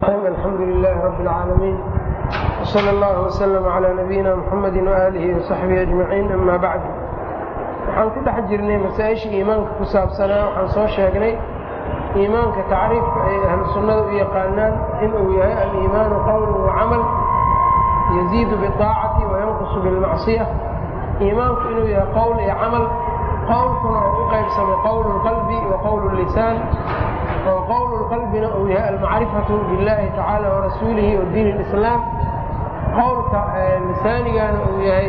الحمد لله رب العالمين وصلى الله وسلم على نبينا محمد وآله وصحبه أجمعين أما بعد waxaan ku dhex jirnay masaa-isha iimaanka ku saabsanaa waxaan soo sheegnay iimaanka tacriifka ay ahlu sunnada u yaqaanaan inuu yahay aliimaanu qowlun wacamal yaziidu biaacati wayanqusu bilmacsiya iimaanku inuu yahay qowl iyo camal qowlkuna oo u qaybsamo qowlu lqalbi wa qowlu lisaan oo qowlu lqalbina uu yahay almacrifatu billahi tacaala warasuulihi wa diin lislaam qowlka lisaanigana uu yahay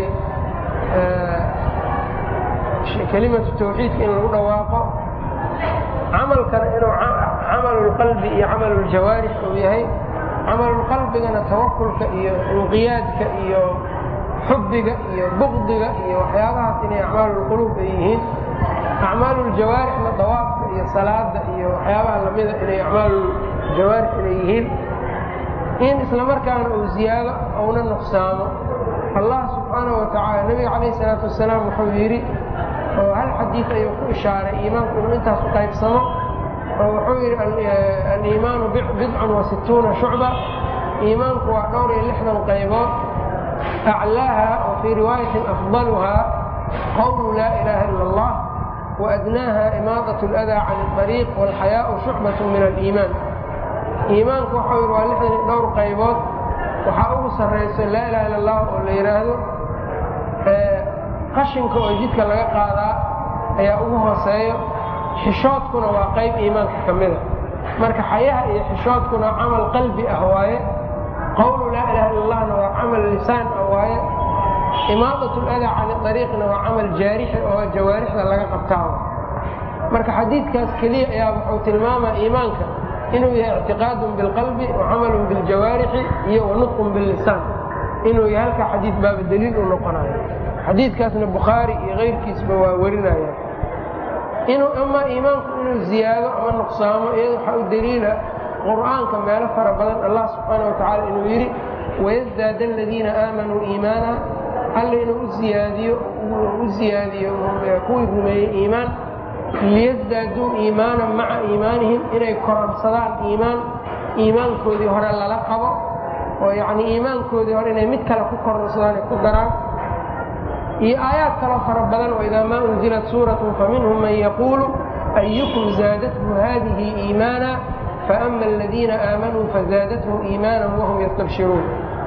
kelimatu tawxiidka in lagu dhawaaqo camalkana inuu camalulqalbi iyo camaluljawaarix uu yahay camalulqalbigana tawakulka iyo inqiyaadka iyo xubbiga iyo bukdiga iyo waxyaabahaas inay acmaalulquluub ay yihiin acmaaluljawaarixna dawaafka iyo salaada iyo waxyaabaha lamida inay acmaaluljawaarix inay yihiin in islamarkaana uu ziyaado ouna nuqsaamo allah subxaanahu watacaala nebiga calayh isalaatu wasalaam wuxuu yidhi oo hal xadiid ayuu ku ishaaray iimaanku inuu intaas u qaybsamo oo wuxuu yidhi aliimaanu bidcun wa situuna shucba iimaanku waa dhowr iyo lixdan qaybood aclaaha wa fii riwaayatin afdaluhaa qowlu laa ilaaha ila allah waadnaaha imaadat اladaa can اطariiq wاlxayaau shucbat min aliimaan iimaanku waxau yidhi waa lixdan iyo dhowr qaybood waxaa ugu sarrayso laa ilaha illa allah oo la yidhaahdo qashinka oo jidka laga qaadaa ayaa ugu hooseeyo xishoodkuna waa qayb iimaanka ka mida marka xayaha iyo xishoodkuna camal qalbi ah waaye qowlu laa ilaha illa allahna waa camal lisaan ah waaye imaadat ladaa can ariiqna waa camal jaarixi oo jawaarixda laga qabtaa marka xadiidkaas keliya ayaa wuxuu tilmaamaa iimaanka inuu yahay ictiqaadun bilqalbi wa camalun biljawaarixi iyo wa nutqun billisaan inuu yahay halkaa xadiid baaba daliil u noqonayo xadiidkaasna bukhaari iyo keyrkiisba waa werinaya inuu ama iimaanku inuu ziyaado ama nuqsaamo iyada waxaa u daliila qur'aanka meelo fara badan allah subxaana watacaala inuu yidhi wayasdaada aladiina aamanuu iimaana alla inuu u ziyaadiyo u ziyaadiyo kuwii rumeeyey iimaan liyasdaaduu iimaanan maca iimaanihim inay koransadaan iimaan iimaankoodii hore lala qabo oo yacnii iimaankoodii hore inay mid kale ku koransadaan ay ku daraan iyo aayaad kaloo fara badan waidaa maa unzilat suuratun faminhum man yaquulu ayukum zaadathu hadihi iimaana faama aladiina aamanuu fazaadathum iimaanan wahum yastabshiruun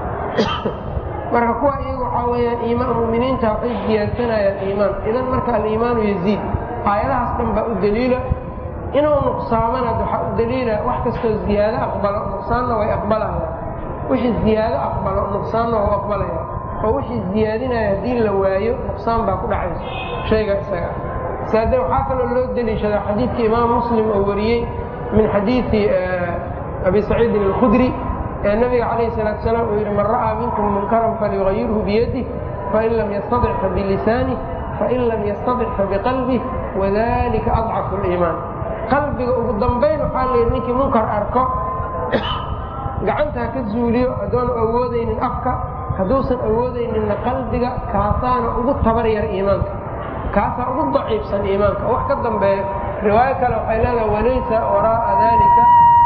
marka kuwa iyagu waxaa weyaan muminiinta waxay ziyaadsanayaan iimaan idan marka aliimaanu yaziid aayadahaas dhan baa u daliila inuu nuqsaamana waxaa u daliila wax kastoo ziyaado aqbalo nuqsaanna way aqbalayaan wixii ziyaado aqbalo nuqsaanna wau aqbalaya oo wixii ziyaadinaya haddii la waayo nuqsaan baa ku dhacayso shayga isaga saade waxaa kaloo loo deliishadaa xadiidkii imaam muslim oo wariyey min xadiidi abi saciidin alkhudri ee nabiga calayh salaatu salaam uu yidhi man ra'aa minkum munkaran falyugayirhu biyadih fain lam yastadic fabilisaanih fain lam yastadic fabiqalbih wadalika adcafu liimaan qalbiga ugu dambayn waxaa la yidhi ninkii munkar arko gacanta ha ka zuuliyo haddoonu awoodaynin afka hadduusan awoodayninna qalbiga kaasaana ugu tabar yar iimaanka kaasaa ugu daciifsan iimaanka wax ka dambeeyo riwaayo kale waxay leedahay walaysa waraaa dalika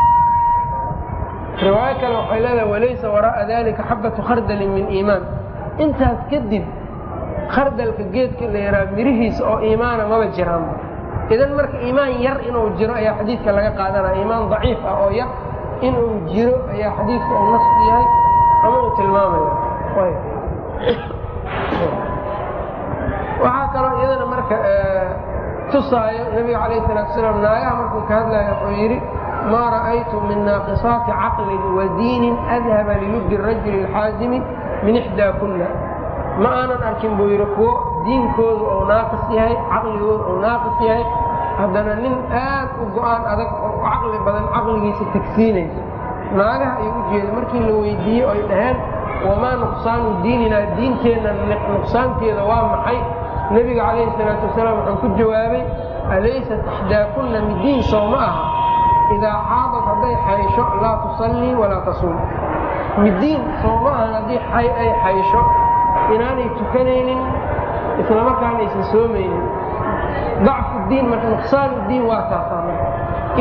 riwaayo kale waxay leedahay walaysa waraa'a dalika xabatu khardalin min iimaan intaas kadib khardalka geedka la yahaa mirihiisa oo iimaana maba jiraanba idan marka iimaan yar inuu jiro ayaa xadiidka laga qaadanaya iimaan daciif ah oo yar inuu jiro ayaa xadiidka uu nas yahay ama uu tilmaamaya waxaa kaloo iyadana marka tusaayo nebiga calayh salaatu salaam naagaha markuu ka hadlaya wuxuu yidhi maa ra'aytu min naaqisaati caqlin wa diinin adhaba lilubdi rajuli alxaazimi min ixdaa kunna ma aanan arkin buu yidhi kuwo diinkoodu ou naaqis yahay caqligoodu ou naaqis yahay haddana nin aad u go-aan adag oo caqli badan caqligiisa tagsiinayso naagaha ayuu u jeeda markii la weydiiyey oy dhaheen wamaa nuqsaanu diininaa diinteenna nuqsaanteeda waa maxay nebiga calayhi salaatu wasalaam wuxuu ku jawaabay alaysat ixdaakunna midiin soo ma aha idaa xaadad hadday xaysho laa tusallii walaa tasuum midiin soo ma ahan haddii xay ay xaysho inaanay tukanaynin islamarkaana aysan soomaynin dacfu diin marka nuqsaanu diin waa taasaa marka iyadoo weli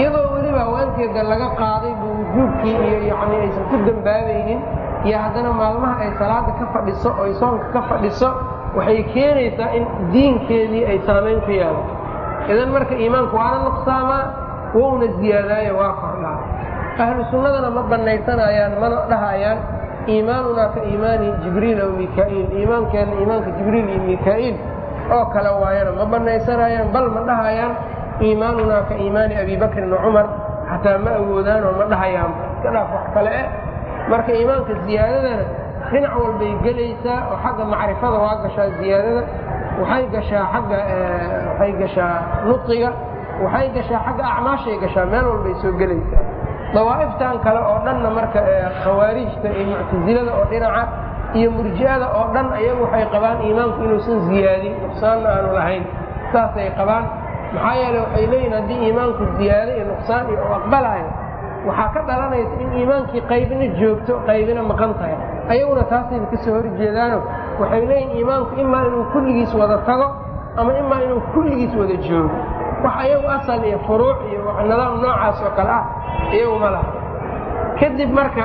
haddiiba haweenteeda laga qaaday buu wujuubkii iyo yani aysan ku dambaabaynin iyo haddana maalmaha ay salaada ka fadhiso oo ay soonka ka fadhiso waxay keenaysaa in diinkeedii ay saamayn ku yaalo idan marka iimaanku waana nuqsaamaa wouna ziyaadaayo waa kordhaa ahlu sunnadana ma banaysanayaan mana dhahayaan iimaanunaa ka iimaani jibriil aw mikaa'iil iimaankeenna iimaanka jibriil iyo mikaa'iil oo kale waayana ma banaysanayaan bal ma dhahayaan iimaanunaa ka iimaani abi bakrin wa cumar xataa ma awoodaanoo ma dhahayaan iska dhaaf wax kale eh marka iimaanka ziyaadadana dhinac walbay gelaysaa oo xagga macrifada waa gashaa ziyaadada waxay gashaa xagga waxay gashaa nuqiga waxay gashaa xagga acmaashay gashaa meel walbay soo gelaysaa dawaa'iftan kale oo dhanna marka khawaarijta iyo muctasilada oo dhinaca iyo murji'ada oo dhan ayagu waxay qabaan iimaanku inuusan ziyaadin nuqsaanna aanu lahayn saasay qabaan maxaa yeele waxay leeyihin haddii iimaanku ziyaado iyo nuqsaan iyo u aqbalayo waxaa ka dhalanaysa in iimaankii qaybina joogto qaybina maqan tahay ayaguna taasayba ka soo horjeedaano waxay leeyihin iimaanku imaa inuu kulligiis wada tago ama imaa inuu kulligiis wada joogo wax ayagu asal iyo furuuc iyo nidaam noocaas oo kale ah iyagu ma laha kadib marka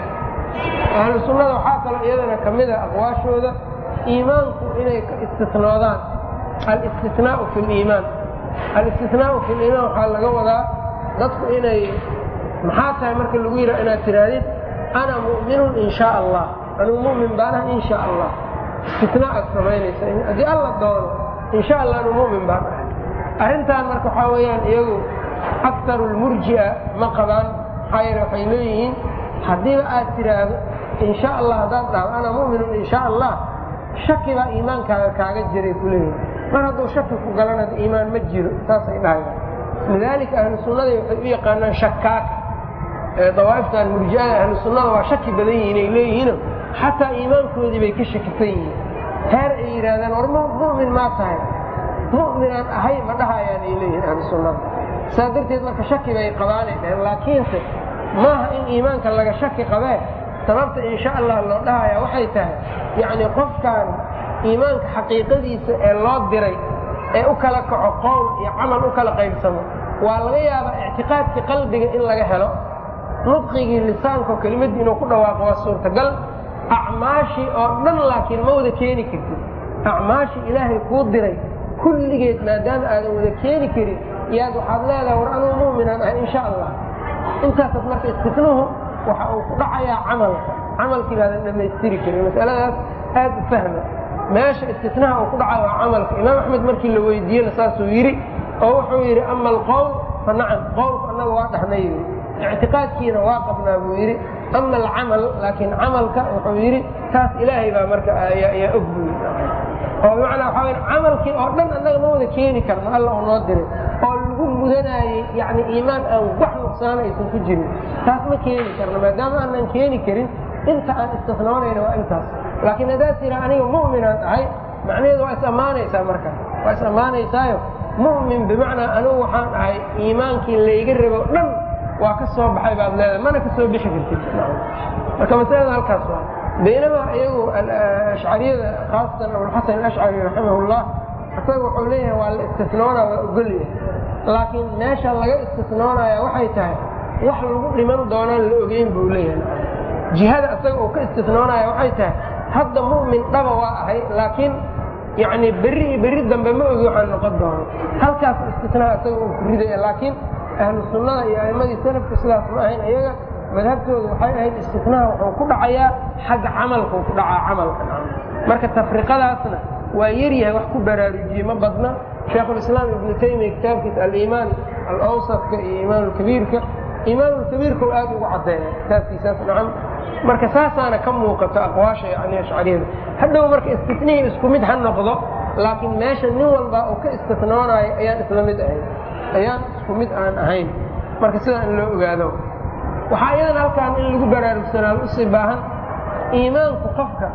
ahlu sunnada waxaa kaloo iyadana ka mid a aqwaashooda iimaanku inay istisnoodaan alistinaau fi liimaan alistinaau fi liimaan waxaa laga wadaa dadku inay maxaa tahay marka lagu yidhaha inaad tidhaahdid ana mu'minun in shaa allah anuu mu'min baanaha in shaa allah istinaa aad samaynaysa haddii alla doono in sha allah anuu mu'min baan ahay arrintan marka waxaa weeyaan iyagu aktaru lmurji'a ma qabaan maxaa yeele waxay leeyihiin haddiiba aad tidhaahdo in sha allah haddaad dhahdo ana mu'minun in sha allah shaki baa iimaankaaga kaaga jiray ku leeyihin mar hadduu shaki ku galana iimaan ma jiro saasay dhahayaan lidaalika ahlu sunnada waxay u yaqaanaan shakaaka dawaa'iftan murji'ada ahlu sunnada waa shaki badan yihiin ay leeyihiino xataa iimaankoodii bay ka shakisan yihiin heer ay yidhaahdaan war mu'min maa tahay mu'minaan ahay ma dhahayaan ay leeyihiin ahlu sunnada saa darteed marka shaki bay qabaanay dhaheen laakiinse maaha in iimaanka laga shaki qabee sababta in sha allah loo dhahaya waxay tahay yacni qofkan iimaanka xaqiiqadiisa ee loo diray ee u kala kaco qowl iyo camal u kala qaybsamo waa laga yaabaa ictiqaadkii qalbiga in laga helo nudqigii lisaanko kelimadii inuu ku dhawaaqo waa suurtagal acmaashii oo dhan laakiin ma wada keeni kartid acmaashii ilaahay kuu diray kulligeed maadaama aadan wada keeni karin yaad waxaad leedahay war anuu mu'minaan ahay in sha allah intaasaad marka istisnuhu waxa uu ku dhacayaa camalka camalkii baadan dhammaystiri karin masaladaas aad u fahma meesha istisnaha uu ku dhacayo waa camalka imaam axmed markii la weydiiyena saasuu yidhi oo wuxuu yidhi ama alqowl fa nacam qowlku annaga waa dhahnay yidhi ictiqaadkiina waa qabnaa buu yidhi ama alcamal laakiin camalka wuxuu yidhi taas ilaahay baa marka ayaa og buu yidhi oo bimacnaa waxaa waya camalkii oo dhan annaga ma wada keeni karno alla uu noo diray oo lagu mudanaayey yacni iimaan aan wax nuqsaana aysan ku jirin taas ma keeni karno maadaama aanan keeni karin inta aan istisnoonayna waa intaas laakiin haddaad tira aniga mu'minaan ahay macnaheedu waa is ammaanaysaa markaas waa is ammaanaysaayo mu'min bimacnaa anigu waxaan ahay iimaankii layga rabo dhan waa ka soo baxay baad leedahay mana ka soo bixi kartid marka masalada halkaas waa baynamaa iyagu ashcariyada khaasatan abulxasan alashcari raximahullah isaga wuxuu leeyahay waa la istisnoonaa waa ogolyahay laakiin meesha laga istisnoonaya waxay tahay wax lagu dhiman doonaan la ogeyn buu leeyahay jihada isaga uu ka istisnoonaya waxay tahay hadda mu'min dhaba waa ahay laakiin yacni berri iyo berri dambe ma ogi waxaan noqon doono halkaas istisnaa isaga uu ku ridaya laakiin ahlu sunnada iyo a'immadii salafka sidaas ma ahayn iyaga madhabtooda waxay ahayd istisnaha wuxuu ku dhacayaa xagga camalkuu ku dhacaa camalka marka tafriqadaasna waa yaryahay wax ku baraarujiyey ma badna sheekhulislaam ibnu taymiya kitaabkiisa aliimaan alawsadka iyo iimaanulkabiirka iimaanulkabiirkau aad ugu caddeeya kitaabkiisaas nacam marka saasaana ka muuqato aqwaasha yani ashcariyada hadhow marka istisnihii isku mid ha noqdo laakiin meesha nin walba uu ka istisnoonaayo ayaan isla mid ahayn ayaan isku mid aan ahayn marka sidaa in loo ogaado waxaa iyadan halkaan in lagu baraarugsanaado usii baahan iimaanku qofka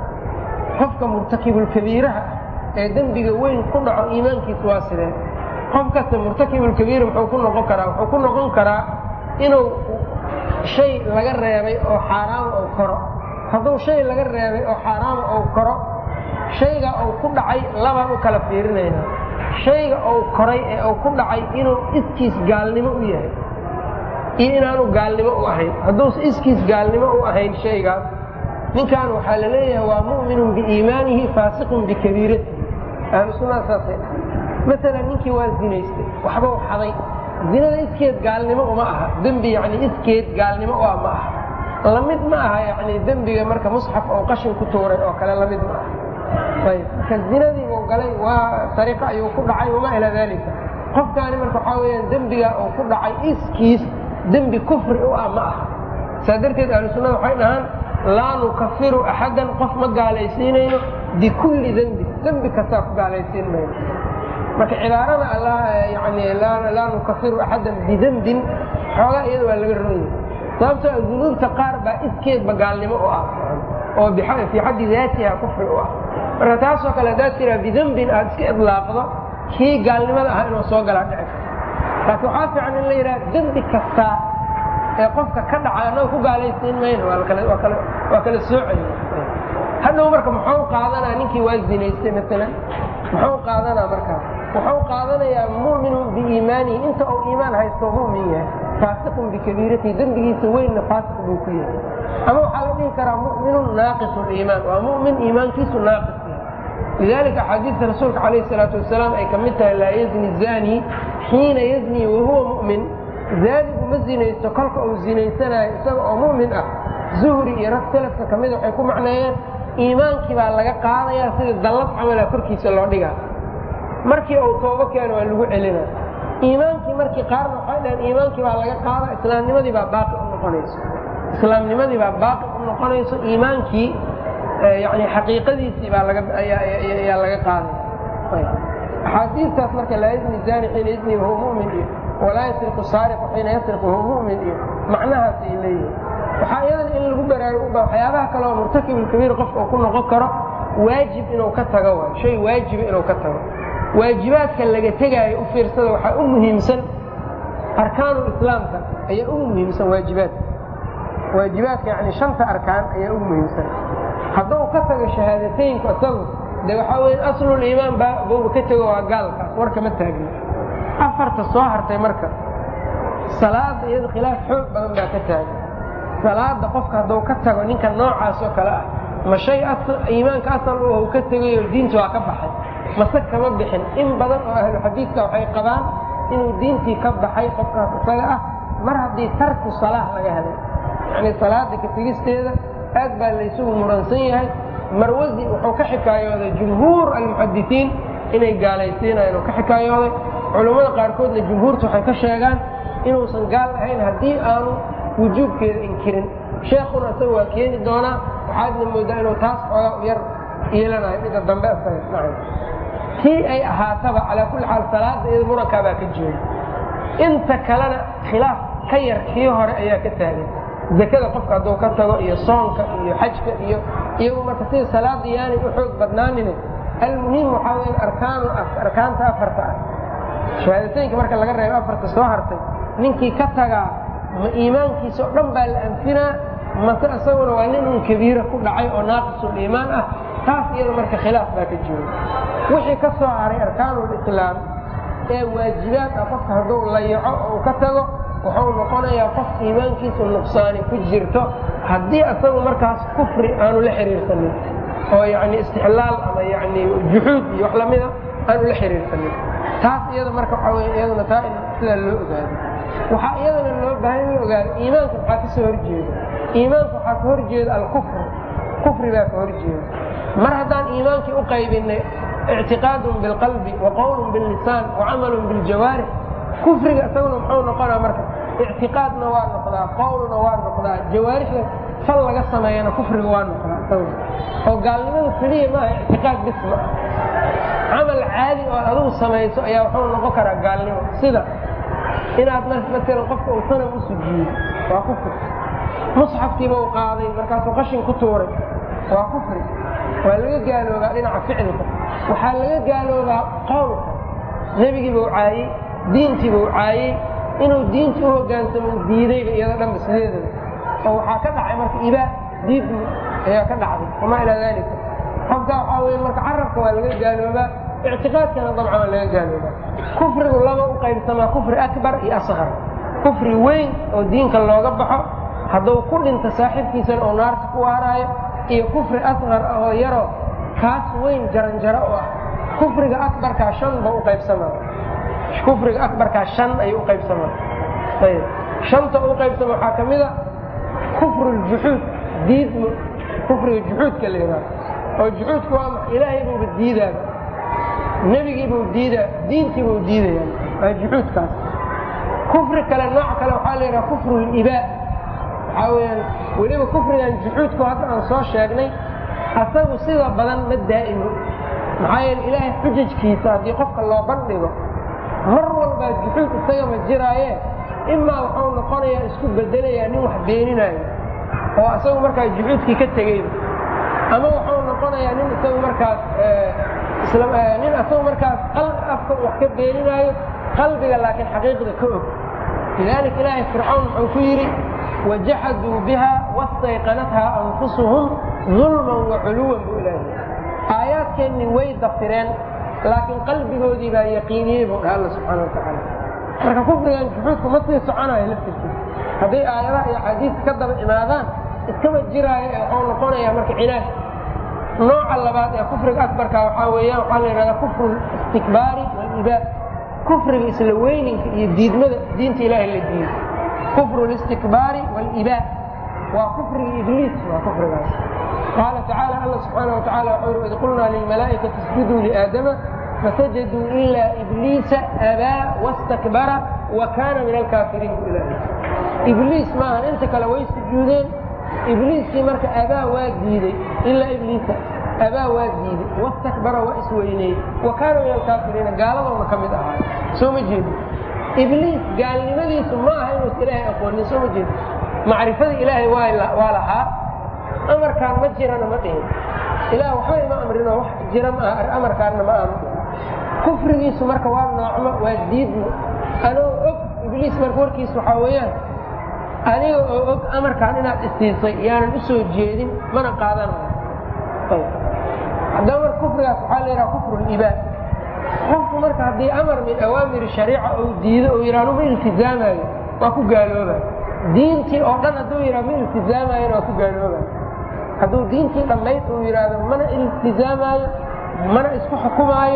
qofka murtakibulkabiiraha ee dembiga weyn ku dhaco iimaankiisu waa sidee qof kasta murtakibulkabiir muxuu ku noqon karaa wuxuu ku noqon karaa inuu shay laga reebay oo xaaraama ou koro hadduu shay laga reebay oo xaaraama ou koro shayga uu ku dhacay labaan u kala fiirinayna shayga uu koray ee uu ku dhacay inuu iskiis gaalnimo u yahay iyo inaanu gaalnimo u ahayn hadduusa iskiis gaalnimo u ahayn shaygaas ninkan waxaa la leeyahay waa mu'minun biiimaanihi faasiqun bikabiiratihi ahlu sunnada saasay maalan ninkii waa zinaystay waxba u xaday zinada iskeed gaalnimo uma aha dembi yani iskeed gaalnimo u ah ma aha lamid ma aha yani dembiga marka musxaf oo qashin ku tuuray oo kale lamid ma aha ayb marka zinadiibuu galay waa sariqa ayuu ku dhacay wamaa ilaa dalika qofkaani marka waxaa weyaan dembiga uu ku dhacay iskiis dembi kufri u ah ma aha saa darteed ahlu sunnada waxay dhahaan laa nukafiru axadan qof ma gaalaysiinayno bikulli dembi dembi kastaa ku gaalaysiin mayno marka cibaarada yani laa nukafiru axadan bidembin xoogaa iyada waa laga ronya sababtoo dunuubta qaar baa iskeedba gaalnimo u ah oo fii xaddi daatiha kufri u ah marka taasoo kale haddaad tiraa bidembin aad iska idlaaqdo kii gaalnimada ahaa inuu soo galaa dhici karto laakiin waxaa fiican in la yidhaha dembi kastaa ee qofka ka dhaca annaga ku gaalaysiin mayno waa kala soocaya hadhow marka muxuu qaadanaa ninkii waa zinaystay maalan muxuu qaadanaa markaas wuxuu qaadanayaa mu'minun biiimaanihi inta uu iimaan haysto mu'min yahay faasiqun bikabiiratihi dembigiisa weynna faasiq buu ku yahay ama waxaa la dhihi karaa mu'minun naaqisu liimaan waa mu'min iimaankiisu naaqis yahay lidalika axaadiista rasuulka calayhi salaatu wasalaam ay ka mid tahay laa yazni zani xiina yazni wahuwa mu'min zaanigu ma zinaysto kolka uu zinaysanayo isaga oo mu'min ah zuhri iyo rag salafka ka mida waxay ku macneeyeen iimaankii baa laga qaadayaa sida dallad camala korkiisa loo dhigaa markii uu toobo keeno waa lagu celina iimaankii markii qaarna waxay dhaheen iimaankii baa laga qaada islaamnimadii baa baaqi u noqonayso islaamnimadii baa baaqi u noqonayso iimaankii yani xaqiiqadiisii baa lagayaa laga qaaday axaadiistaas marka laa yazni zani xiina yazni wahuwa mu'min iyo walaa yasriqu saariqu xiina yasriqu wahuwa mu'min iyo macnahaas ay leeyihin waxaa iyadan in lagu baraaruba waxyaabaha kale oo murtakibulkabiir qofka uu ku noqon karo waajib inuu ka tago waay shay waajiba inuu ka tago waajibaadka laga tegaayo u fiirsada waxaa u muhiimsan arkaanu islaamka ayaa ugu muhiimsan waajibaadka waajibaadka yani shanta arkaan ayaa ugu muhiimsan hadduu ka tago shahaadateynku isagu de waxaa weya asluliimaan baa bauba ka tego waa gaalkaas warkama taagna afarta soo hartay marka salaada iyada khilaaf xoog badan baa ka taagan salaada qofka hadduu ka tago ninka noocaas oo kale ah ma shay iimaanka asal u ka tegayo diinta waa ka baxay mase kama bixin in badan oo ahlu xadiidka waxay qabaan inuu diintii ka baxay qofkaas isaga ah mar haddii tarku salaah laga helay yani salaada ka tegisteeda aad baa laysugu muransan yahay marwasi wuxuu ka xikaayooday jumhuur almuxadisiin inay gaalaysiinayaan oo ka xikaayooday culummada qaarkoodna jumhuurta waxay ka sheegaan inuusan gaal ahayn haddii aanu wujuubkeeda inkirin sheekuna isaga waa keeni doonaa waxaadna moodaa inuu taas xoogaa u yar yeelanayo midda dambe tii ay ahaataba calaa kulli xaal salaada iyada murankaabaa ka jooga inta kalena khilaaf ka yar kii hore ayaa ka taagan zakada qofka hadduu ka tago iyo soonka iyo xajka iyo iyagu marka sida salaada yaanay u xoog badnaanine almuhim waxaa weya arkaanu arkaanta afarta ah shahaadateynka marka laga reebo afarta soo hartay ninkii ka tagaa ma iimaankiisa oo dhan baa la anfinaa mase isaguna waa nin un kabiira ku dhacay oo naaqisuliimaan ah taas iyada marka khilaaf baa ka jooga wixii ka soo haray arkaanulislaam ee waajibaad ah qofka hadduu layaco oo uu ka tago wuxuu noqonayaa qof iimaankiisu nuqsaani ku jirto haddii isagu markaas kufri aanu la xiriirsanin oo yani istixlaal ama yani juxuud iyo wax lamida aanu la xiriirsanin taas iyada marka waxaa wey iyaduna taa in sidaa loo ogaado waxaa iyadana loo baahan in la ogaado iimaanka maxaa ka soo horjeeda iimaanka waxaa ka horjeeda alkufr kufri baa ka horjeeda mar haddaan iimaankii u qaybinay ictiqaadun bilqalbi wa qowlun billisaan wa camalun biljawaarix kufriga isaguna muxuu noqonaa marka ictiqaadna waa noqdaa qowlna waa noqdaa jawaarixda fal laga sameeyana kufriga waa noqdaa isaguna oo gaalnimada keliya maaha ictiqaad bis ma ah camal caadi oo adigu samayso ayaa wuxuu noqon karaa gaalnimo sida inaad maalan qofka uu sanam u sujiyo waa kufri musxafkiiba u qaaday markaasuu qashin ku tuuray waa kufri waa laga gaaloobaa dhinaca ficilka waxaa laga gaaloobaa qowlka nebigiiba u caayey diintiiba u caayey inuu diinta u hogaansamo u diidayba iyado dhanba sideedaba oo waxaa ka dhacay marka ibaa diidmi ayaa ka dhacday wamaa ilaa daalika qofka waxaa weye marka carabka waa laga gaaloobaa ictiqaadkana dabcan waa laga gaaloobaa kufrigu laba u qaybsamaa kufri akbar iyo asqar kufri weyn oo diinka looga baxo hadduu ku dhinto saaxiibkiisana oo naarta ku waaraayo iyo kufri asqar ah oo yaroo kaas weyn jaranjaro oo ah kufriga akbarkaa shan ba u qaybsamaa kufriga akbarkaa shan ayuu u qaybsamaa ayb shanta u qaybsama waxaa ka mid a kufru ljuxuud diidmo kufriga juxuudka la yidhaha oo juxuudka waa maxa ilaahay buuba diidaaba nebigiibuu diidaa diintiibuu diidaya waa juxuudkaas kufri kale nooc kale waxaa la yidhaha kufru libaa waxaa weyaan weliba kufrigan juxuudku hadda aan soo sheegnay asagu sida badan ma daa'imo maxaa yeele ilaahay xujajkiisa haddii qofka loo bandhigo mar walbaa juxuud isagama jiraaye imaa wuxuu noqonayaa isku bedelayaa nin wax beeninaayo oo isagu markaas juxuudkii ka tegeyba ama wuxuu noqonayaa nin isagu markaas nin isagu markaas afka wax ka beeninaayo qalbiga laakiin xaqiiqda ka og lidaalika ilaahay fircawn wuxuu ku yidhi wajaxaduu biha wastayqanathaa anfusuhum dulman waculuwan buu ilaahay aayaadkeennii way dafireen laakiin qalbigoodii baa yaqiiniyey buu dhaha alla subxaana watacaala marka kufrigan juxuudku ma sii soconayo laftirkiisa hadday aayadaha iyo axaadiista ka daba imaadaan iskama jiraayo ee waxuu noqonayaa marka cinaad nooca labaad ee kufriga akbarka waxaa weeyaan waxaa la yidhahdaa kufru istikbaari walibaa kufriga isla weyninka iyo diidmada diinta ilaahay la diido kufru listikbaari walibaa waa kufriga ibliis waa kufrigaas qaala tacaala alla subxaana watacaala wuxuu yidhi id qulnaa lilmalaa'ikati isjuduu liaadama fasajaduu ilaa ibliisa abaa wastakbara wa kaana min alkaafiriin bu ilaahay ibliis maahan inta kale way sujuudeen ibliiskii marka abaa waa diiday ilaa ibliisa abaa waa diiday wastakbara waa isweyneeyey wa kaana min alkaafiriina gaaladoona ka mid ahaa soo ma jeedo ibliis gaalnimadiisu ma aha inuusa ilaahay aqoonin soo ma jeedo macrifada ilaahay waa lahaa amarkaan ma jirana ma dhihin ilaah waxba ima amrino wax jira maaha amarkaanna ma aanu dhihin kufrigiisu marka waa noocmo waa diidmo anoo og ibliis marka warkiis waxaa weeyaan adiga oo og amarkaan inaad isiisay yaanan u soo jeedin mana qaadanayo haddaba marka kufrigaas waxaa la yidhaha kufru libaa qofku marka haddii amar min awaamiri shariica ou diido oo yidhah ma iltizaamayo waa ku gaalooba diintii oo dhan hadduu yidhah ma iltizaamayona waa ku gaalooba hadduu diintii dhammayd uu yidhaahdo mana iltizaamaayo mana isku xukumaayo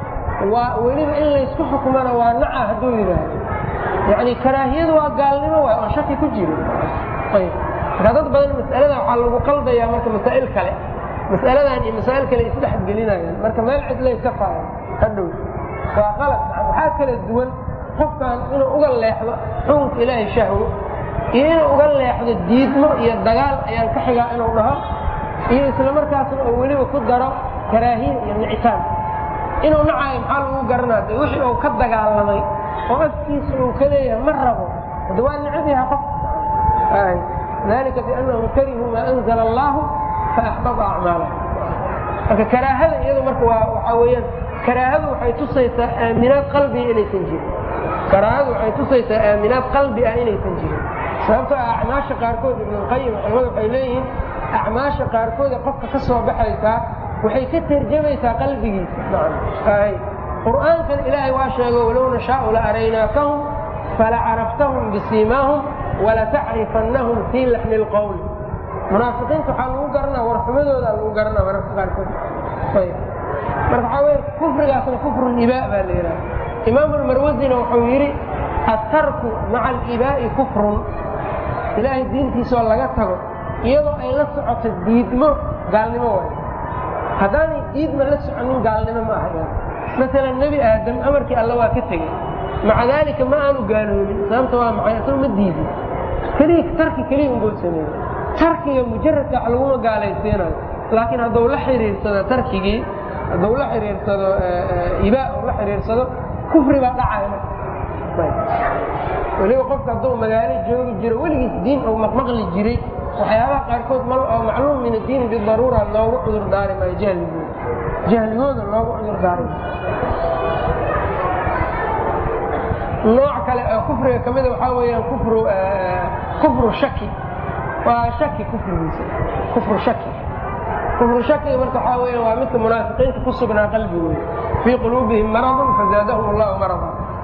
waa weliba in laysku xukumana waa naca hadduu yidhaahdo yani karaahiyadu waa gaalnimo waay oon shaki ku jirin ayb marka dad badan mas'alada waxaa lagu qaldayaa marka masaa'il kale mas'aladan iyo masaa'il kale isdhexgelinayaan marka meel cidlay ka faayan hadhow waa qalad waxaa kala duwan qofkan inuu uga leexdo xukunka ilaahay shahwo iyo inuu uga leexdo diidmo iyo dagaal ayaan ka xigaa inuu dhaho iyo isla markaasna oo weliba ku daro karaahiya iyo nicitaan inuu nacaayo maxaa lagu garanaa de wixii uu ka dagaalamay oo afkiisa uu ka leeyahay ma rabo hada waa necab yaha qof dalika biannahum karihuu maa anzala allahu faaxbada acmaalah marka karaahada iyadu marka waa waxaa weeyaan karaahadu waxay tusaysaa aaminaad qalbiga inaysan jirin karaahadu waxay tusaysaa aaminaad qalbi ah inaysan jirin sababtoo ah acmaasha qaarkood ibnulqayim culamadu waxay leeyihiin acmaasha qaarkooda qofka ka soo baxaysaa waxay ka tarjamaysaa qalbigiisa qur'aankan ilaahay waa sheego walow nashaau la araynaakahum falacarabtahum bisiimaahum walatacrifannahum fii laxni lqowli munaafiqiinta waxaa lagu garanaa warxumadooda lagu garanaa mararka qaarkood marka waxaa weye kufrigaasna kufru libaa baa la yidhaha imaamu lmarwasina wuxuu yidhi attarku maca alibaa'i kufrun ilaahay diintiisoo laga tago iyadoo ay la socoto diidmo gaalnimo waay haddaanay diidma la soconin gaalnimo ma aha maalan nebi aadam amarkii alla waa ka tegey maca daalika ma aanu gaaloobin sababta waa maxay asagoo ma diidin keliya tarki keliya unbuu sameeyey tarkiga mujaradka wax laguma gaalaysiinayo laakiin hadduu la xiriirsado tarkigii hadduu la xiriirsado ibaa uu la xiriirsado kufri baa dhacaya weliba qofka hadduu magaalo joogi jiro weligiis diin uu maqmaqli jiray waxyaabaha qaarkood mal oo macluum min addiini bidaruura loogu cudur daari maayo jahligooda jahligooda loogu cudur daari nooc kale oo kufriga ka mida waxaa weeyaan kufru kufru shaki waa shaki kufrigiisa kufru shaki kufru shakiga marka waxaa weeyaan waa midka munaafiqiinta ku sugnaa qalbigooda fii quluubihim maradun fazaadahum allahu maradan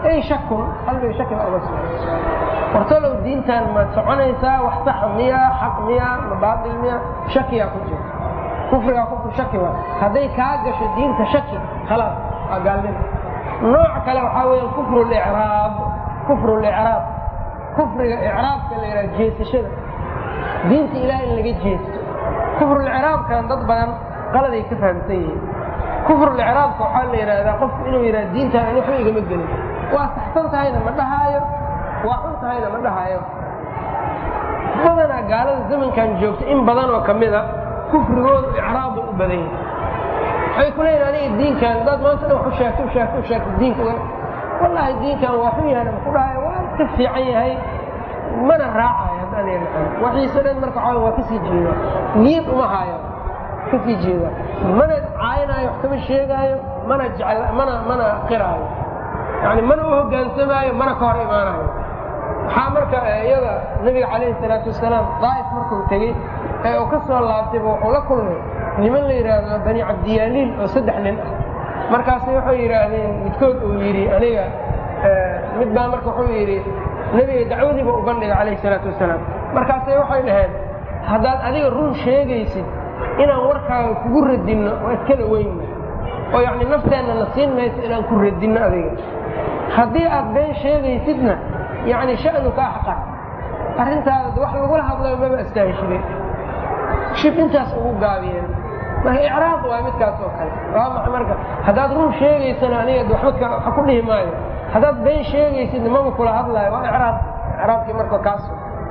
ay shakun qalbiga shaki baa uga sugan wartalow diintan ma soconaysaa wax saxa miya xaq miya ma baatil miya shakiyaa ku jira kufrigaa kufri shaki waa hadday kaa gasho diinta shaki khalaas waa gaalnimo nooc kale waxaa weya kufru licraab kufru licraab kufriga icraabka la yidhaha jeesashada diinta ilaah in laga jeesto kufrulicraabkan dad badan qaladay ka fahamsan yihiin kufrulicraabka waxaa la yidhaahdaa qofku inuu yidhaha diintaan ani waxba igama gelin waa saxsan tahayna ma dhahaayo waa xun tahayna ma dhahaayo badanaa gaalada zamankan joogta in badan oo ka mida kufrigoodu icraab bay u badan yihin waxay ku leeyihin aniga diinkan dad maanta dhan wax u sheegto u sheegto u sheegto diinka wallaahi diinkan waa xun yahay ma ku dhahayo waa ka fiican yahay mana raacayo haddaan yaan waxiise dhan marka waxaa waa kasii jeeda niyad uma haayo kasii jeeda mana caayinaayo wax kama sheegaayo mana jecel mana mana qiraayo yani mana u hogaansamaayo mana ka hor imaanayo waxaa marka iyada nabiga calayhi salaatu wasalaam daa'if markuu tegey ee uu ka soo laabtayba wuxuu la kulmay niman la yidhaahdo bani cabdiyaaliil oo saddex nin ah markaasi waxay yidhaahdeen midkood uu yidhi aniga mid baa marka wuxuu yidhi nebiga dacwadiiba u bandhiga calayhi salaatu wasalaam markaasay waxay dhaheen haddaad adiga run sheegaysid inaan warkaaga kugu radinno waa iskala weynna oo yacni nafteenna na siin mayso inaan ku radinno adiga haddii aad been sheegaysidna yacni sha'nuka axqar arrintaada wax lagula hadlayo maba astaahishideen shib intaas ugu gaabiyeen marka icraaq waa midkaas oo kale waa maxay marka haddaad run sheegaysana aniga waxba waxa ku dhihi maayo haddaad been sheegaysidna maba kula hadlaayo waa icraaq icraaqkii marka kaas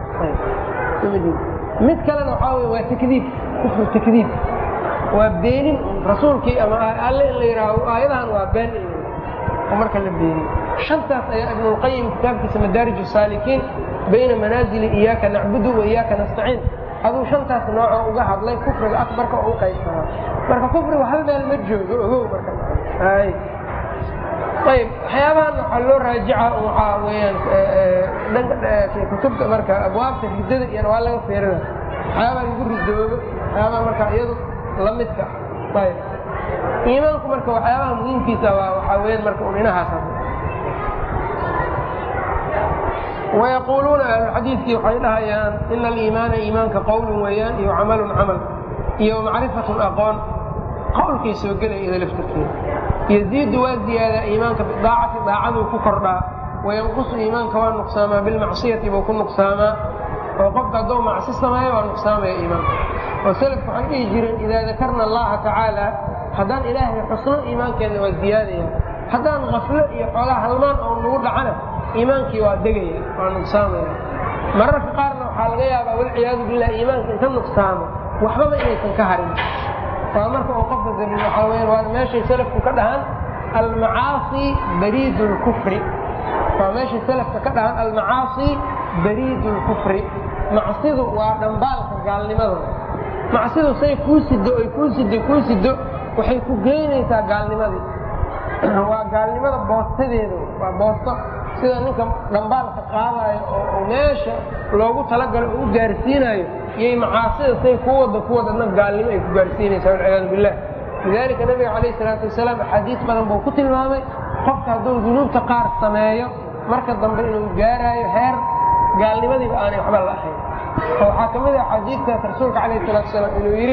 mid kalena waxaa wey waa takdiib kufru takdiib waa beenin rasuulkii ama alle in la yidhaaho aayadahan waa been oo marka la beeniyo shantaas ayaa ibnulqayim kitaabkiisa madaarij saalikiin bayna manaazili iyaaka nacbudu wa iyaaka nastaciin aduu shantaas noocoo uga hadlay kufriga akbarka oo u qaybsanaa marka kufrigu hal meel ma joogo ogow marka ayb waxyaabahan waxaa loo raajica waxaa weyaan kutubta marka abwaabta ridada iyana waa laga feerina waxyaabaha lagu ridoobo waxyaabaha marka iyadu lamidka ayb iimaanku marka waxyaabaha muhiimkiisa waa waxaa weyaan marka un inahaas wayaquuluuna ahluxadiidkii waxay dhahayaan ina aliimaana iimaanka qowlun weeyaan iyo camalun camal iyo macrifatun aqoon qowlkay soo gelaya ida laftarkeeda yaziidu waa ziyaadaa iimaanka bidaacati daacaduu ku kordhaa wayanqusu iimaanka waa nuqsaamaa bilmacsiyati buu ku nuqsaamaa oo qofka hadduu macsi sameeyo waa nuqsaamaya iimaanka oo selafku waxay dhihi jireen idaa dakarna allaha tacaala haddaan ilaahay xusno iimaankeenna waa ziyaadaya haddaan kaflo iyo xoogaa halmaan oo nagu dhacana iimaankii waa degaya waa nuqsaamaya mararka qaarna waxaa laga yaabaa walciyaadu billah iimaanka inta nuqsaamo waxbaba inaysan ka harin waa marka uu qofka zamin waxaa weyan waa meeshay salafku ka dhahaan almacaasi bariidu lkufri waa meeshay salafka ka dhahaan almacaasi bariidu lkufri macsidu waa dhambaalka gaalnimada macsidu say kuu sido oy kuu sido kuu sido waxay ku geynaysaa gaalnimadii waa gaalnimada boostadeeda waa boosto sida ninka dhambaalka qaadayo oo meesha loogu talagalo oo u gaarsiinayo iyay macaasida say ku wada ku wadadna gaalnimo ay ku gaarsiinaysaa walciyaadu billah lidaalika nabiga calayh salaatu wasalaam axaadiis badan buu ku tilmaamay qofka hadduu dunuubta qaar sameeyo marka dambe inuu gaaraayo heer gaalnimadiiba aanay waxba la ahayn oo waxaa ka mid ah axaadiistaas rasuulka calayh salatu wasalaam inuu yidhi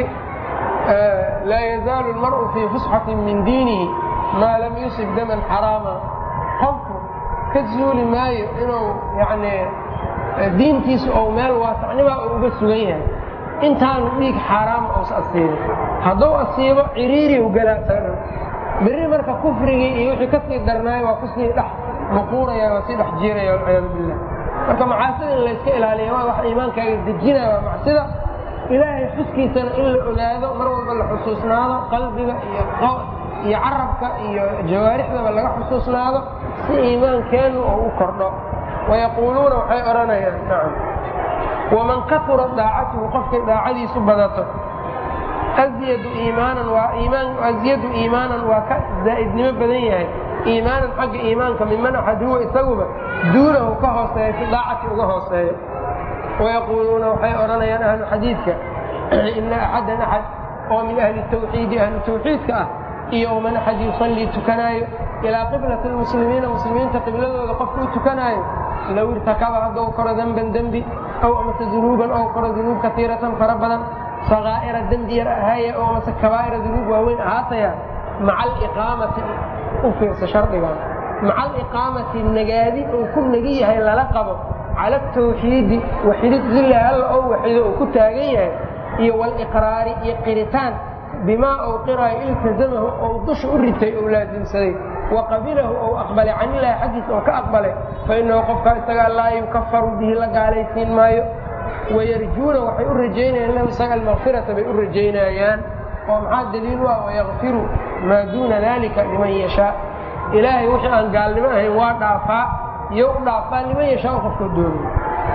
laa yazaalu lmar'u fii fusxatin min diinihi maa lam yusib daman xaraama qofku ka zuuli maayo inuu yani diintiisu ou meel waasacnibaa uu uga sugan yahay intaanu dhiig xaaraama uusa asiibin hadduu asiibo ciriiriu galaa saga berri marka kufrigii iyo wixii kasii darnaayo waa kusii dhex muquuraya waa sii dhex jiiraya walciyaadu billah marka macaasida in layska ilaaliya waa wax iimaankaaga dejinaya waa macsida ilaahay xuskiisana in la ogaado mar walba la xusuusnaado qalbiga iyo iyo carabka iyo jawaarixdaba laga xusuusnaado si iimaankeennu oo u kordho wayaquuluuna waxay odhanayaan nacam waman kasura daacatuhu qofkay daacadiisu badato azyadu iimaanan waa iimaan azyadu iimaanan waa ka zaa'idnimo badan yahay iimaanan xagga iimaanka miman axad huwa isaguba duunahu ka hooseeya fi daacati uga hooseeyo wayaquuluuna waxay odhanayaan ahlu xadiidka ina axadan axad oo min ahli tawxiidi ahlu tawxiidka ah iyo man axad yusallii tukanaayo ilaa qiblati lmuslimiina muslimiinta qibladooda qofka u tukanaayo low irtakaba haddou koro denban dembi aw amase dunuuban ou koro dunuub kaiiratan fara badan sakaa'ira dembi yar ahaaye oo amase kabaa'ira dunuub waaweyn ahaataya maca aliqaamati u fiirsa shardigan maca aliqaamati nagaadi uu ku nagi yahay lala qabo cala atawxiidi waxidid lilah alla ou waxido uu ku taagan yahay iyo waliqraari iyo qiritaan bimaa ou qiraayo iltazamahu ou dusha u ritay ou laasimsaday wa qabilahu ou aqbalay canilaahi xaggiisa oo ka aqbalay fa inahu qofkaa isagaa laa yukafaru bihi la gaalaysiin maayo wayarjuuna waxay u rajaynayaan lahu isaga almakfirata bay u rajaynayaan oo maxaa daliil u ah wayakfiru maa duuna dalika liman yashaa ilaahay wixii aan gaalnimo ahayn waa dhaafaa iyo u dhaafaa liman yashaa qofkoo doonay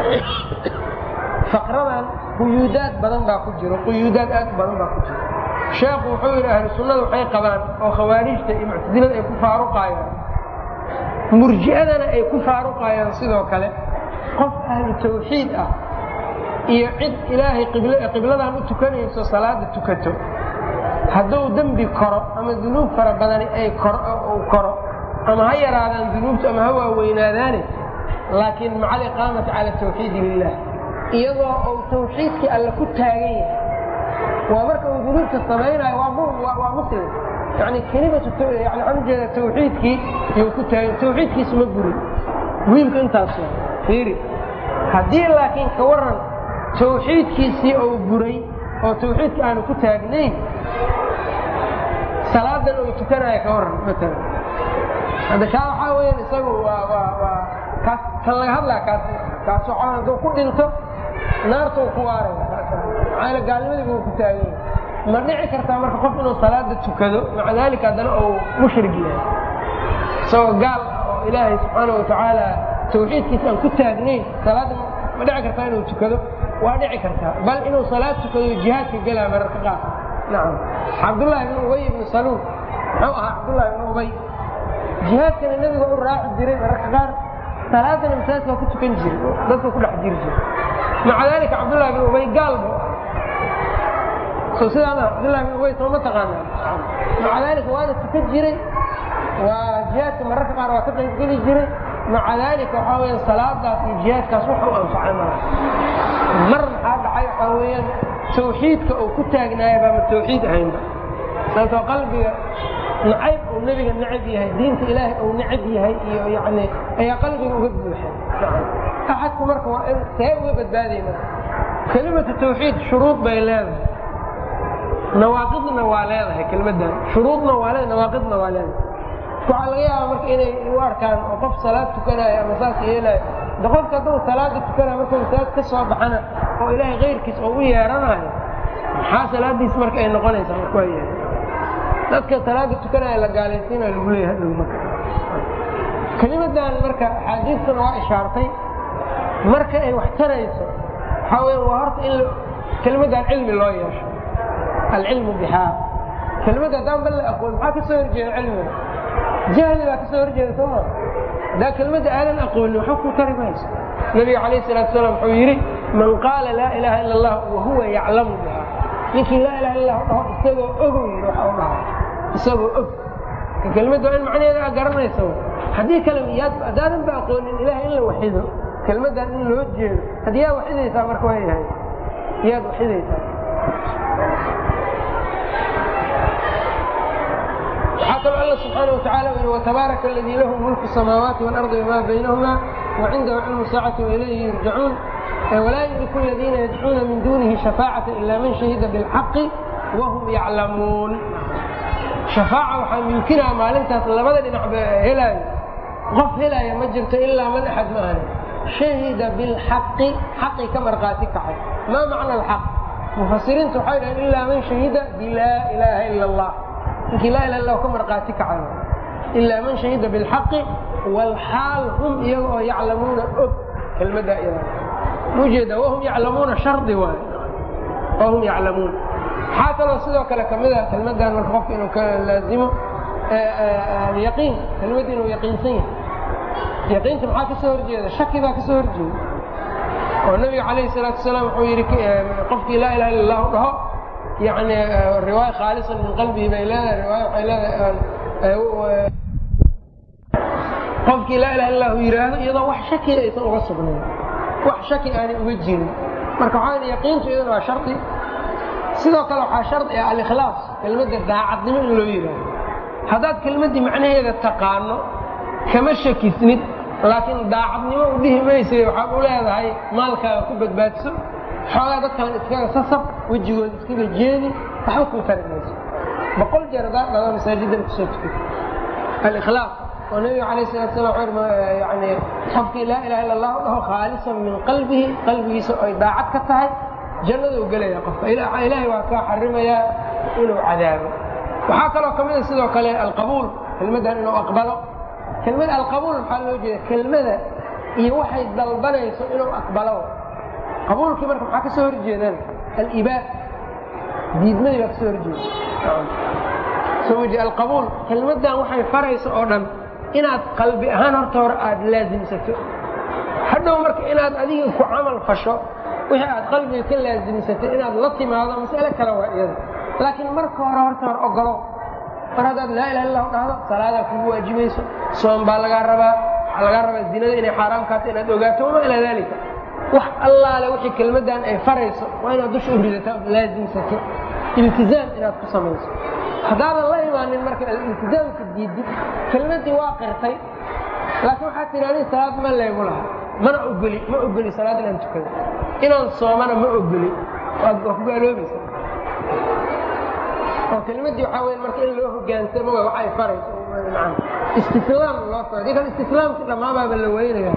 faqradan quyuudaad badan baa ku jiro quyuudaad aad u badan baa ku jiro sheekhu wuxuu yidhi ahlu sunnada waxay qabaan oo khawaarijta iyo muctasilada ay ku faaruqaayaan murji'adana ay ku faaruqaayaan sidoo kale qof ahlu tawxiid ah iyo cid ilaahay qibladan u tukanayso salaada tukato hadduu dembi koro ama dunuub fara badani ay uu koro ama ha yaraadaan dunuubtu ama ha waaweynaadaane laakiin maca aliqaamati cala tawxiidi lilah iyadoo uu tawxiidkii alle ku taagan yahay waa marka uu dunuubta samaynayo waa muslim yani kelimatu yani waxaan ujeeda tawxiidkii yuu ku taagan tawxiidkiisu ma gurin wiilku intaas fiiri haddii laakiin ka waran tawxiidkiisii uu buray oo tawxiidka aanu ku taagnayn salaadan uu tukanayo ka waran maalan hadda kaa waxaa weyaan isagu waa waa waa kaas kan laga hadlaa kaas kaas waxaa hadduu ku dhinto naartuu ku waaraya maxaa gaalnimadii buu ku taagan yahay ma dhici kartaa marka qof inuu salaada tukado maca daalika haddana uu mushrig yahay isagoo gaal ah oo ilaahay subxaana watacaala tawxiidkiisa aan ku taagnayn salaadda ma dhici kartaa inuu tukado waa dhici kartaa bal inuu salaad tukado jihaadka gelaa mararka qaar nacam cabdullaahi ibnu ubay ibnu saluul muxuu ahaa cabdullahi ibnu ubay jihaadkana nebiga u raaci jiray mararka qaar salaadana masaajidka ku tukan jiray dadka ku dhex jiri jiray maca daalika cabdullahi ibnu ubay gaal buu so sidaa ma cabdullahi ibnu ubay soo ma taqaanaa maca daalika waana tukan jiray waa jihaadka mararka qaar waa ka qaybgeli jiray maca daalika waxaa weya salaadaas iyo jihaadkaas wax u anfacay mala mar maxaa dhacay waxaa weeyaan tawxiidka uu ku taagnaaya baama tawxiid ahaynba sababtoo qalbiga nacayb uu nebiga necab yahay diinta ilaahay uu necab yahay iyo yani ayaa qalbiga uga buuxay axadku marka waa in see uga badbaadaya marka kelimatu tawxiid shuruud bay leedahay nawaaqidna waa leedahay kelmaddan shuruudna waa leedahay nawaaqidna waa leedahay waxaa laga yaaba marka inay u arkaan oo qof salaad tukanayo ama saas yeelayo de qofka hadduu salaada tukanayo markuu masaajid ka soo baxana oo ilaahay kayrkiis oo u yeeranayo maxaa salaadiis marka ay noqonaysaa marka waa yeehay dadka salaada tukanaya la gaalaysiinayo lagu leeyahay hadhow marka kelimadan marka axaadiistuna waa ishaartay marka ay wax tarayso waxaa weya waa horta in kelimadan cilmi loo yeesho alcilmu bixaa kelimada haddaan bal la aqoon maxaa ka soo horjeeda cilmiga jahli baa ka soo horjeeda soo maa haddaa kelmadda aadan aqoonin waxba ku tari mayso nabiga calayh salatu salaam wuxuu yidhi man qaala laa ilaaha ila allah wahuwa yaclamu biha ninkii laa ilaha illa dhaho isagoo ogow yidhi waxa u dhaha isagoo og kelmadda waa in macnaheeda aa garanaysa haddii kale yaad haddaadan ba aqoonin ilahay in la waxido kelmaddan in loo jeedo haddii yaa waxidaysaa marka waa yahay yaad waxidaysaa waxaa kaloo alla subxaana watacaala u yihi watabaaraka aladii lahu mulku samaawaati waalardi wamaa baynahuma wacindahu cilmu saacati wailayhi yurjacuun walaa yudriku aladiina yadcuuna min duunihi shafaacata ila man shahida bilxaqi wahum yaclamuun shafaaca waxaa mumkinaa maalintaas labada dhinac ba helaayo qof helaya ma jirto ilaa man axad ma ahani shahida bilxaqi xaqi ka markhaati kacay maa macna alxaq mufasiriintu waxay dhahen ilaa man shahida bilaa ilaaha ila allah ninkii laa ilaha illah ka markhaati kacayo ilaa man shahida bilxaqi waalxaal hum iyaga oo yaclamuuna og kelmaddaa iyada ujeeda wahum yaclamuuna shardi waay wahum yaclamuun waxaa kaloo sidoo kale kamid a kelmaddan marka qofka inuu ka laazimo yaqiin kelmadda inuu yaqiinsan yahay yaqiinta maxaa ka soo horjeeda shaki baa ka soo horjeeda oo nabiga calayhi salaatu wasalaam wuxuu yidhi qofkii laa ilaha illa allahu dhaho yani riwaaya khaalisan min qalbihi bay leedahay riwaaya waxay leedahay qofkii laa ilaha illahu yidhaahdo iyadoo wax shakiya aysan uga sugnayn wax shaki aanay uga jirin marka waxaa yaqiintu iyadana waa shardi sidoo kale waxaa shardi ah alikhlaas kelmadda daacadnimo in loo yidhaahdo haddaad kelmaddii macnaheeda taqaano kama shakisnid laakiin daacadnimo u dhihi maysa waxaad u leedahay maalkaaga ku badbaadso xoogaa dadkan iskaga sasab wejigooda iskaga jeedi waxba kuu tari mayso boqol jeer haddaad dhado masaajidan kusoo tukay alikhlaas oo nebiga calayh salatu salam yani qofkii laa ilaha illa allah u dhaho khaalisan min qalbihi qalbigiisa ay daacad ka tahay jannaduu gelaya qofka ilaahay waa kaa xarimayaa inuu cadaabo waxaa kaloo ka mida sidoo kale alqabuul kelmaddan inuu aqbalo kelmada alqabuul maxaa loo jeeda kelmada iyo waxay dalbanayso inuu aqbalo qabuulkii marka maxaa ka soo horjeedaan alibaa diidmadii baa ka soo horjeeda alqabuul kelmaddan waxay farayso oo dhan inaad qalbi ahaan horta hore aada laasimsato hadhow marka inaad adiga ku camal fasho wixii aad qalbiga ka laasimsatay inaad la timaado mas'ale kale waa iyada laakiin marka hore horta hore ogolo mar haddaad laa ilaha illahu dhahdo salaadaa kugu waajibayso soom baa lagaa rabaa waxaa lagaa rabaa zinada inay xaaraam kaata inaad ogaato wamaa ilaa daalika wax allaale wixii kelmaddan ay farayso waa inaad dusha u ridato ood laasimsato iltizaam inaad ku samayso haddaadan la imaanin marka iltizaamka diidid kelmaddii waa qirtay laakiin waxaad tidhi aniga salaad ma leegu laha mana ogoli ma ogoli salaad inaan tukado inaan soomana ma ogoli waa ku gaaloobaysa oo kelmaddii waxaa weya marka in loo hogaansamo waa waxay farayso istislaam loo soo dikan istislaamki dhammaanbaaba la weynaya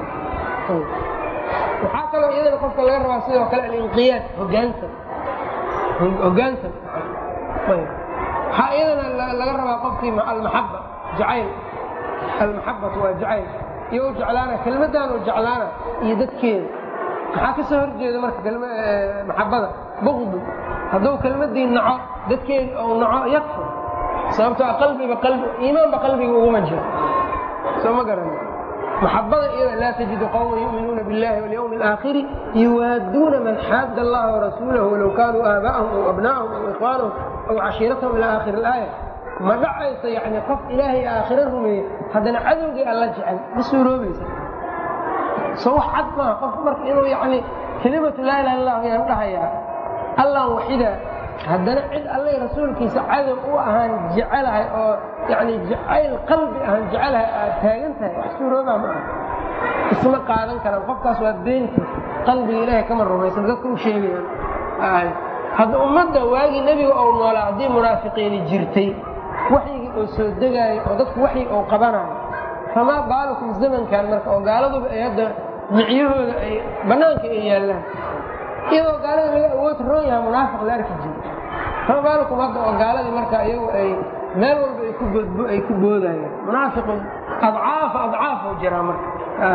waxaa kaloo iyadana qofka laga rabaa sidoo kale alinqiyaad hogaansan hogaansan waxaa iyadana laga rabaa qofkii almaxaba jacayl almaxabatu waa jacayl iyo u jeclaana kelmaddan u jeclaana iyo dadkeeda maxaa ka soo horjeeda marka maxabada buqdu hadduu kelmadii naco dadkeedi ou naco yakfur sababtoo qalbiba qalbi iimaanba qalbiga uguma jiro soo ma garan maxabada iyada laa tajidu qawman yu'minuuna biاllahi walyawmi اlaakhiri yuwaaduuna man xaadda allaha warasuulahu walow kaanuu aabaa'ahum aw abna'ahum aw ikhwaanahum aw cashiiratahum ila aakhiri اlaaya ma dhacayso yani qof ilaahay aakhiro rumeeye haddana cadowgii alla jecel ma suuroobaysa so wax cad maaha qofku marka inuu yani kelimatu laa ilaha illah yaan dhahayaa allan waxidaa haddana cid allay rasuulkiisa cadow u ahaan jecelahay oo yani jacayl qalbi ahaan jecelahay aad taagan tahay wax suuroobaa ma aha isma qaadan karaan qofkaas waa beentiis qalbiga ilaahay kama rumaysan dadka u sheegayaan hadda ummadda waagii nebiga ou noolaa haddii munaafiqiini jirtay waxyigii oo soo degaayo oo dadku waxyi ou qabanayo famaa baalukum zamankan marka oo gaaladuba ay hadda micyahooda ay bannaanka ay yaallaan iyadoo gaalada laga awood roon yaha munaafiq la arki jiro famaa baalukum hadda oo gaaladii marka iyagu ay meel walba ay ku boodbo ay ku boodayaan munaafiqu adcaafa adcaafuu jiraa marka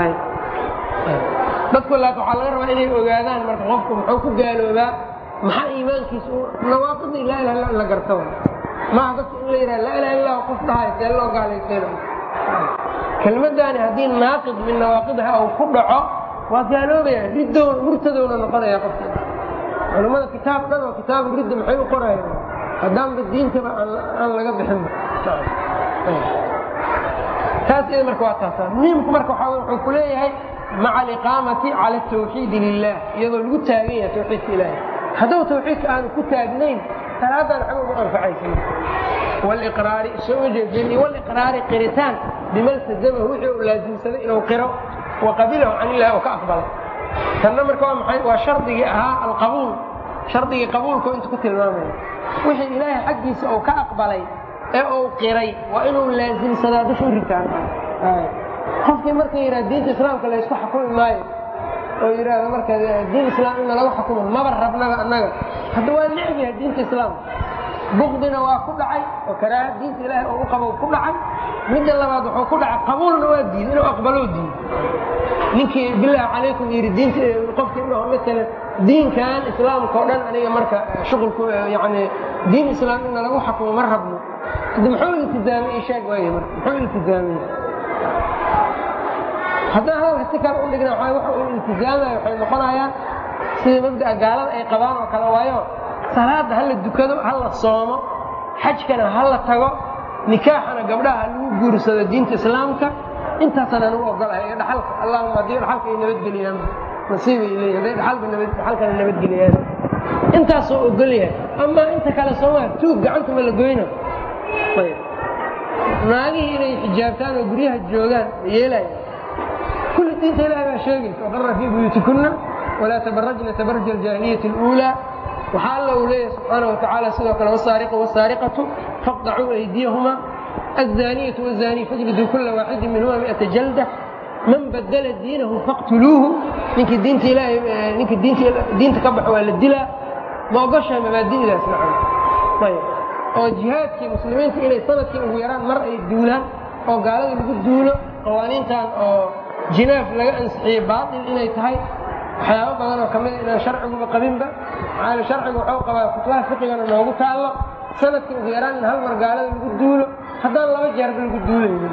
dadku laakin waxaa laga rabaa inay ogaadaan marka qofku muxuu ku gaaloobaa maxaa iimaankiisa nawaaqidii laa ilaha illa la garta maaha dadka in la yidhaha laa ilaha illah qof dhahay see loo gaalaysiina kelmaddaani haddii naaqid min nawaaqidiha uu ku dhaco waa gaaloobaya riddo murtadowna noqonaya qofka culammada kitaab dhan oo kitaabu ridda maxay u qorayaan haddaanba diintaba aan laga bixinba taas iyada marka waa taasa muhiimku marka waxaa wuxuu ku leeyahay maca aliqaamati cala atawxiidi lilah iyadoo lagu taagan yahay tawxiidka ilaahi hadduu tawxiidka aanu ku taagnayn salaadan xag ugu anfacaysa waliqraari soo jeedin waliqraari qiritaan bima iltazamahu wixii uu laasimsaday inuu qiro wa qabilahu can illahi oo ka aqbalay tanna marka waa maxay waa shardigii ahaa alqabuul shardigii qabuulka intu ku tilmaamaya wixii ilaahay xaggiisa uu ka aqbalay ee uu qiray waa inuu laasimsadaa dusha u ritaan qofkii marka yidhaha diinta islaamka laysku xukumi maayo oo yidhaahdo marka diin islaam in lagu xukumo maba rabnaba annaga hadda waa necb yahay diinta islaamka bukdina waa ku dhacay oo karaaha diinta ilaahay oo u qabo ku dhacay midda labaad wuxuu ku dhacay qabuulna waa diiday inuu aqbaloo diiday ninkii bilaahi calaykum yidhi diinta qofkii dhaho maalan diinkan islaamka oo dhan aniga marka shuqulku yani diin islaam in lagu xukumo ma rabno hadda muxuu iltizaamay ii sheeg waaya marka muxuu iltizaamay haddaan hadalka si kale u dhigna waxa uu iltizaamaya waxay noqonayaan sida mabda'a gaalada ay qabaan oo kale waayo salaada ha la dukado ha la soomo xajkana ha la tago nikaaxana gabdhaha ha lagu guursado diinta islaamka intaasaan anugu ogolahay ee dhaxalka allahuma haddii dhaxalka ay nabadgeliyaan nasiibay leeyihin hadday dhaxalka nabad dhaxalkana nabadgeliyaan intaasoo ogol yahay amaa inta kale sooma tuug gacanta ma la goyna ayb naagihii inay xijaabtaan oo guryaha joogaan yeelaya kulli diinta ilahi baa sheegaysa waqarna fii buyuutikunna walaa tabarajna tabaruja aljaahiliyati اluulaa waxaa alla uu leeyahay subxaana wa tacaala sidoo kale wasaariqu wasaariqatu faqdacuu aydiyahuma الزانية والزاني فاجلدوا كل واحد منهما مئة جلدة من بدل دينه فاقتلوه ninki diinta ilaahay ninki diinta diinta ka baxo waa la dilaa ma ogoshahay mabaadi'daas nacam ayb oo jihaadkii muslimiinta inay sanadkii ugu yaraan mar ay duulaan oo gaalada lagu duulo qawaaniintan oo jinaaf laga ansixiyey baatil inay tahay waxyaabo badan oo kamida inaan sharciguba qabinba maxaa sharcigu waxuu qabaa kutubaha fiqigana noogu taallo sanadkii ugu yaraan in hal mar gaalada lagu duulo haddaan laba jeerba lagu duulaynin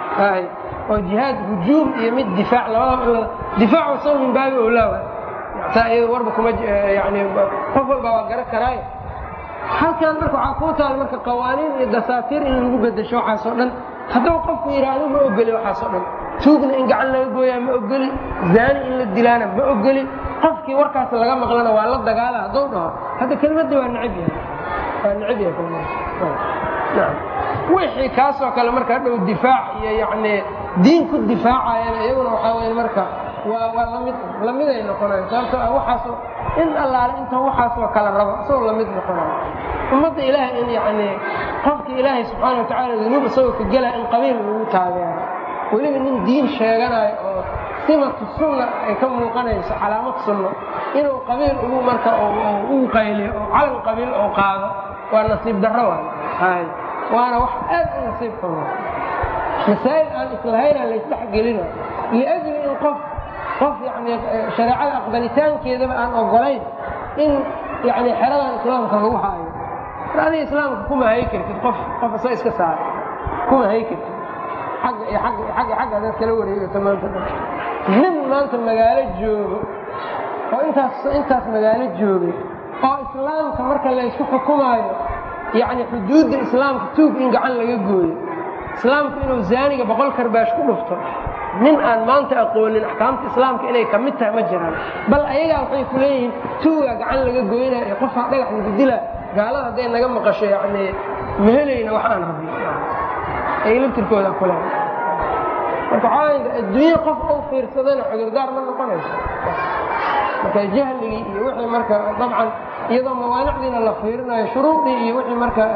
oo jihaad hujuum iyo mid difaac labadaba difaac wasaw min baabi owlaawa taa iyada warba kuma yani qof walba waa garan karaayo halkan marka waxaa kuu taal marka qawaaniin iyo dasaatiir in lagu bedesho waxaasoo dhan hadduu qofku yidhaahdo ma ogeli waxaasoo dhan tuugna in gacan laga gooyaa ma ogeli zaani in la dilaana ma ogeli qofkii warkaas laga maqlana waa la dagaala hadduu dhaho hadda kelmadda waa necab yahay waa necab yahay kelmadda wixii kaasoo kale marka hadhow difaac iyo yani diin ku difaacayana iyaguna waxaa weye marka waa waa lamid lamiday noqonayo sababtoo ah waxaasoo in allaale inta waxaasoo kala rabo isagoo lamid noqonayo ummadda ilaahay in yani qofka ilaahay subxaana wa tacaala dunuub isagoo ka gelaya in qabiil lagu taageero weliba nin diin sheeganayo oo simatu sunna ay ka muuqanayso calaamad sunno inuu qabiil ugu marka ugu qayliyo oo calan qabiil oo qaado waa nasiib darro waay waana wax aad u nasiib xun masaa'il aan islahaynaa laysdhexgelina liajli in qof qof yani shareecada aqbalitaankeedaba aan ogolayn in yani xeradan islaamka lagu haayo mar adiga islaamka kuma hay kartid qof qof isa iska saara kuma hay kartid agga iyo agga iyo agga agga adaad kala wareegato maanta dhan nin maanta magaalo joogo oo intaas intaas magaalo joogay oo islaamka marka laysku xukumaayo yani xuduudda islaamka tuug in gacan laga gooyo islaamku inuu zaaniga boqol karbaash ku dhufto nin aan maanta aqoonin axkaamta islaamka inay ka mid tahay ma jiraan bal ayagaa waxay ku leeyihiin tuugaa gacan laga goynaya iyo qofaa dhagax lagu dilaa gaalada hadday naga maqasho yani mahelayna wax aan rabi ay laftirkooda kule marka waxaa adduunye qof u fiirsadana cudurdaar ma noqonayso marka jahligii iyo wixii marka dabcan iyadoo mawaanicdiina la fiirinayo shuruudii iyo wixii marka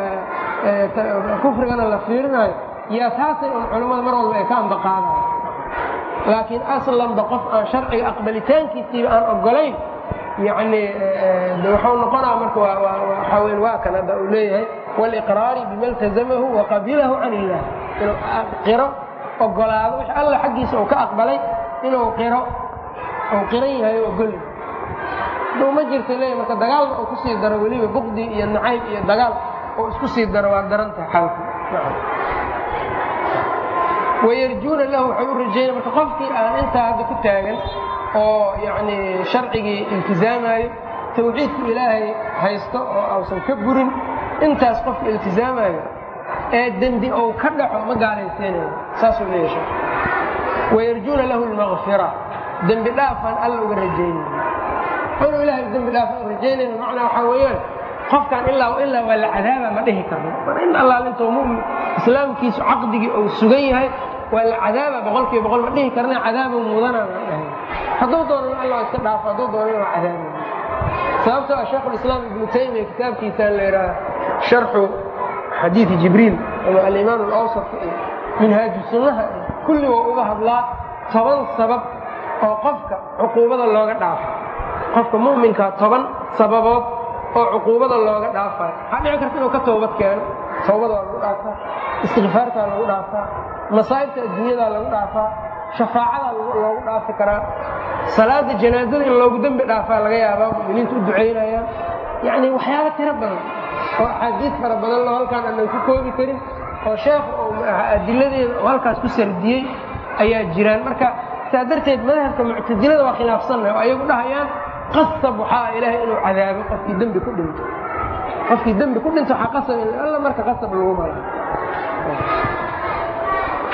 kufrigana la fiirinayo yaa taasay un culammada mar walba ay ka ambaqaadayo laakiin aslanba qof aan sharciga aqbalitaankiisiiba aan ogolayn yani wuxuu noqonaa marka waxaa weyn waa kan hadda uu leeyahay waliqraari bima iltazamahu waqabilahu can illah inuu qiro ogolaado wix alla xaggiisa uu ka aqbalay inuu qiro uu qiran yahay oo ogol duu ma jirta leeya marka dagaalna uu kusii daro weliba buqdi iyo nacayb iyo dagaal oo isku sii daro waa daran tahay xalku wayarjuuna lahu waxay u rajaynaya marka qofkii aan intaa hadda ku taagan oo yacni sharcigii iltizaamayo tawxiidku ilaahay haysto oo ausan ka burin intaas qofka iltizaamayo ee dembi ou ka dhaco ma gaalaysiinayo saasuu leeyahay wayarjuuna lahu lmaqfira dembi dhaafaan alla uga rajaynaya inuu ilahay dembi dhaaf u rajaynayna macnaa waxaa weeyaan qofkan ilaa ilaa waa la cadaaba ma dhihi karno mar in allaal intuu mumin islaamkiisu caqdigii uu sugan yahay waa la cadaaba boqolkiiba boqol ma dhihi karna cadaabuu mudanaa ma dhahay hadduu doonana allah iska dhaafo hadduu doonana waa cadaabay sababtoo ah sheekhulislaam ibnu taymiya kitaabkiisaan la yidhaha sharxu xadiidi jibriil ama alimaan alawsat iyo minhaaju sunnaha iyo kulli waa uga hadlaa toban sabab oo qofka cuquubada looga dhaafo qofka mu'minkaa toban sababood oo cuquubada looga dhaafayo waxaa dhici karta inuu ka toobad keeno towbada waa lagu dhaafaa istikfaartaa lagu dhaafaa masaa'ibta adduunyadaa lagu dhaafaa shafaacadaa loogu dhaafi karaa salaada janaazada in loogu dembi dhaafaa laga yaabaa muminiinta u ducaynayaan yacni waxyaaba tiro badan oo axaadiis fara badan loo halkaan aanan ku koobi karin oo sheekh adiladeeda oo halkaas ku sardiyey ayaa jiraan marka saa darteed madhabka muctasilada waa khilaafsannahay oo ayagu dhahayaan qasab waxaa ilaahay inuu cadaabo qofkii dembi ku dhinto qofkii dembi ku dhinto waxaa qasab alla marka qasab lagu mala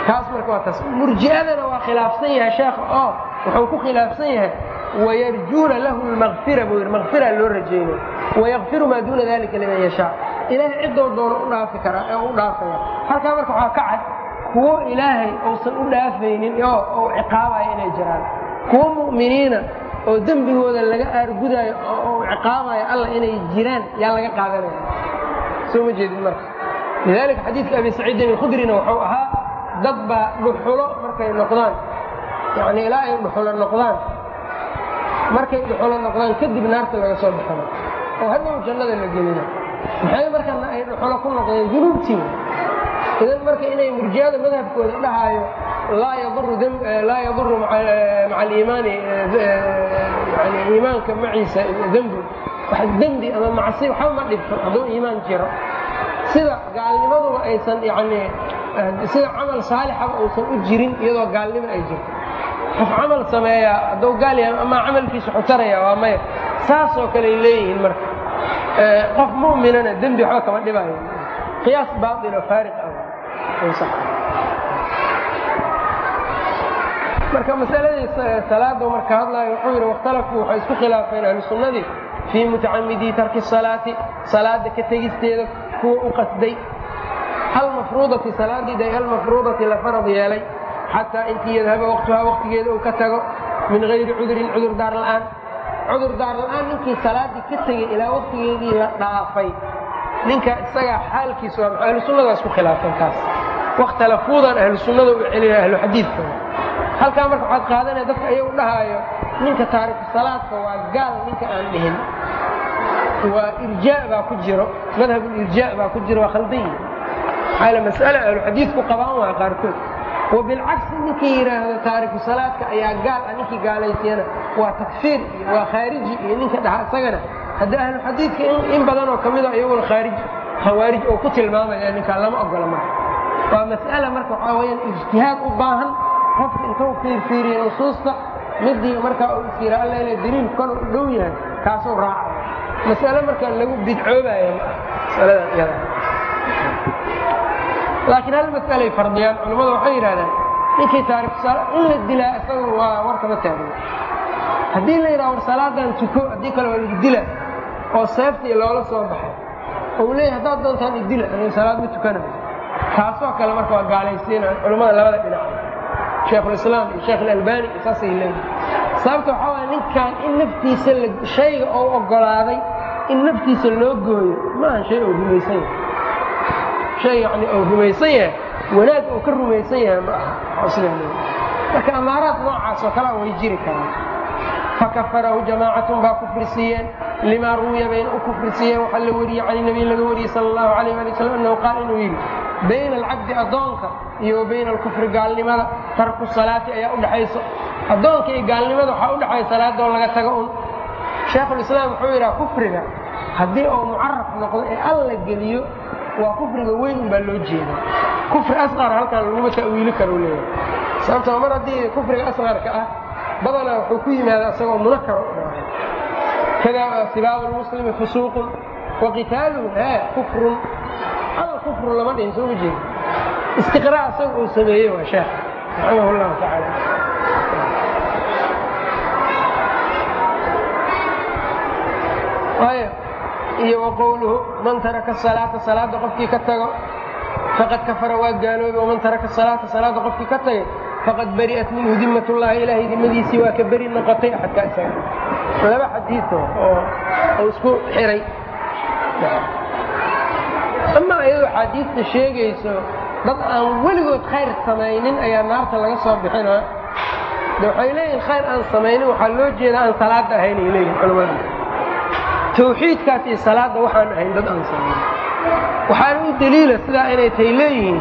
kaas marka waa taas murji'adana waa khilaafsan yahay sheekha oo wuxuu ku khilaafsan yahay wayarjuuna lahu lmaqfira buu yidhi maqfira loo rajaynaya wayakfiru maa duuna dalika liman yashaa ilaahay ciddoo doono u dhaafi karaa ee u dhaafaya halkaa marka waxaa ka cad kuwo ilaahay uusan u dhaafaynin oo uu ciqaabaya inay jiraan kuwo mu'miniina oo dembigooda laga aargudaayo oo uu ciqaabayo alla inay jiraan yaa laga qaadanaya soo ma jeedin marka lidalika xadiidka abi saciidin alkhudrina wuxuu ahaa dad baa dhuxulo markay noqdaan yani ilaa ay dhuxulo noqdaan markay dhuxulo noqdaan kadib naarta laga soo baxano oo hadhow jannada la gelina maxay markana ay dhuxulo ku noqdeen dunuubtii idan marka inay murjiyada madhabkooda dhahaayo laa yaduru maca aliimaani yani iimaanka maciisa dembi wax dembi ama macsi waxba ma dhibto hadduu iimaan jiro sida gaalnimaduba aysan yani sida camal saalixaba uusan u jirin iyadoo gaalnimo ay jirto qof camal sameeyaa hadduu gaal yahay ama camalkiisu xutaraya waa maya saasoo kale ay leeyihiin marka qof mu'minana dembi waxba kama dhibayo qiyaas baail oo faariq ah marka masaladii salaada marka hadlaayo wuxuu yidhi wakhtalafuu waxay isku khilaafeen ahlu sunnadii fii mutacamidii tarki salaati salaada ka tegisteeda kuwa u qasday halmafruudati salaadiida halmafruudati la farad yeelay xataa intii yadhaba waqtuhaa waqtigeeda uu ka tago min gayri cudurin cudur daar la'aan cudur daar la'aan ninkii salaaddii ka tegey ilaa waqtigeedii la dhaafay ninka isagaa xaalkiisa waa ahlu sunnada isku khilaafeen kaas wakhtalafuudan ahlu sunnada u celina ahlu xadiidka halkaa marka waxaad qaadanaya dadka ayagu dhahaayo ninka taariku salaadka waa gaal ninka aan dhihin waa irjaa baa ku jiro madhabulirjaa baa ku jiro waa khaldan yihi maxaa mas'ale ahlu xadiidku qabaan waa qaarkood wabilcagsi ninkii yidhaahdo taariku salaadka ayaa gaal ah ninkii gaalaysiyana waa takfiir iyo waa khaariji iyo ninka dhaha isagana haddii ahlu xadiidka in badanoo ka mida iyaguna khaarij khawaarij oo ku tilmaamaya ninkaa lama ogola marka waa mas'ala marka waxaa weyaan ijtihaad u baahan qofka intuu fiirfiiriya nusuusta midii markaa uu is yira alla inay daliil kanu u dhow yahay kaasuu raaca mas'ale marka lagu bidcoobaya masaladan iyada laakiin hal mas'alay fardiyaan culammada waxay yidhahdaan ninkii taariku sala in la dilaa isaga waa warkama taagna haddii la yidhaha war salaadan tuko haddii kale waa lagu dila oo seeftii loola soo baxay ou leeyahy haddaad doontaan idila aniga salaad ma tukanayo taasoo kale marka waa gaalaysiina culammada labada dhinac sheekhulislaam iyo sheekh ilalbani saasay leeyihin sababta waxaa waaya ninkan in naftiisa shayga oo oggolaaday in naftiisa loo gooyo maaha shay oo rumaysan yahay shay yani oo rumaysan yahay wanaag oo ka rumaysan yahay ma aha sidaa leeyahy marka amaaraad noocaas oo kalea way jiri karaan fakafarahu jamaacatun baa kufri siiyeen limaa ruwiya bayna u kufri siiyeen waxaa la wariyey can nabiy laga wariyey sala allahu alayh ali wasalam annahu qaal inuu yidhi bayna alcabdi addoonka iyo wa bayna alkufri gaalnimada tarku salaati ayaa u dhaxayso addoonka iyo gaalnimada waxaa u dhaxaya salaadoo laga tago un sheekhulislaam wuxuu yidhaha kufriga haddii uu mucaraf noqdo ee alla geliyo waa kufriga weyn un baa loo jeeda kufri asqar halkan laguma ta'wiili karo leeyahay sababtoo mar haddii kufriga asqarka ah badanaa wuxuu ku yimaada isagoo munakar u dhaay kada sibaabu lmuslimi fusuuqun wa qitaaluhu ha kufrun al kufru lama dhihin soo ma jeeda istiqraa isaga uu sameeyey waa sheekh raximah llahu tacaala iyo wa qowluhu man taraka salaata salaada qofkii ka tago faqad kafara waa gaaloobay waman taraka salaata salaada qofkii ka tagay faqad bari'at minhu dimat llahi ilaahay dimadiisii waa ka beri noqotay axadkaa isaga laba xadiio oo uu isku xiray ama iyadoo xaadiista sheegayso dad aan weligood khayr samaynin ayaa naarta laga soo bixinaa de waxay leeyihin khayr aan samaynin waxaa loo jeeda aan salaada ahayn ay leeyihin culamadu tawxiidkaas iyo salaadda waxaan ahayn dad aan samaynin waxaana u daliila sidaa inay tay leeyihiin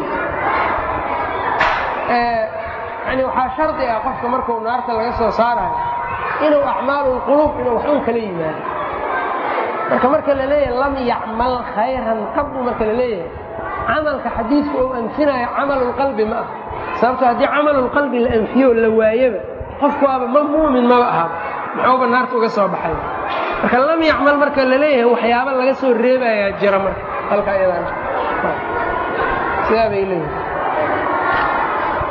yani waxaa shardi ah qofka markuu naarta laga soo saarayo inuu acmaalulquluub inuu wax un kala yimaado marka marka la leeyahay lam yacmal khayran qadu marka la leeyahay camalka xadiidku ou anfinayo camalulqalbi ma ah sababto haddii camalulqalbi la anfiyo la waayaba qofku waaba ma muumin maba aha muxuuba naarta uga soo baxay marka lam yacmal marka la leeyahay waxyaaba laga soo reebayaa jira marka halka iyadaan sidaa bay leeyihin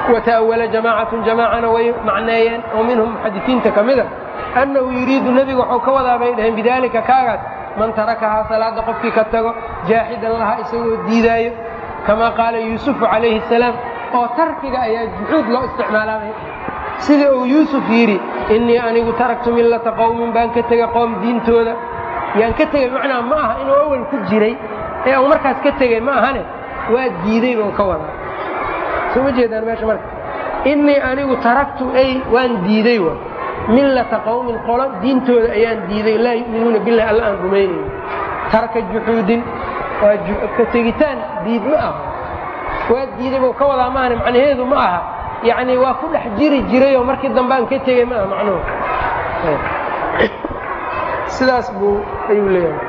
wata'awala jamaacatun jamaacana way macneeyeen oo minhum muxadisiinta ka mida annahu yuriidu nebiga waxuu ka wadaa bay dhaheen bidaalika kaagaas man tarakahaa salaada qofkii ka tago jaaxidan lahaa isagoo diidaayo kamaa qaala yuusufu calayhi salaam oo tarkiga ayaa juxuud loo isticmaalaabay sida uu yuusuf yidhi innii anigu taraktu millata qowmin baan ka tegay qoom diintooda yaan ka tegey macnaa ma aha inuu awal ku jiray ee uu markaas ka tegey ma ahane waa diiday buu ka wadaa soo ma jeedaan meesha marka innii anigu taraktu ay waan diiday wa millata qowmin qolo diintooda ayaan diiday laa yu'minuuna billahi alla aan rumaynayn tarka juxuudin waa ka tegitaan diid ma aha waa diiday buu ka wadaa maahane macnaheedu ma aha yacni waa ku dhex jiri jirayoo markii dambe aan ka tegey ma aha macnuhu sidaas buu ayuu leeyahay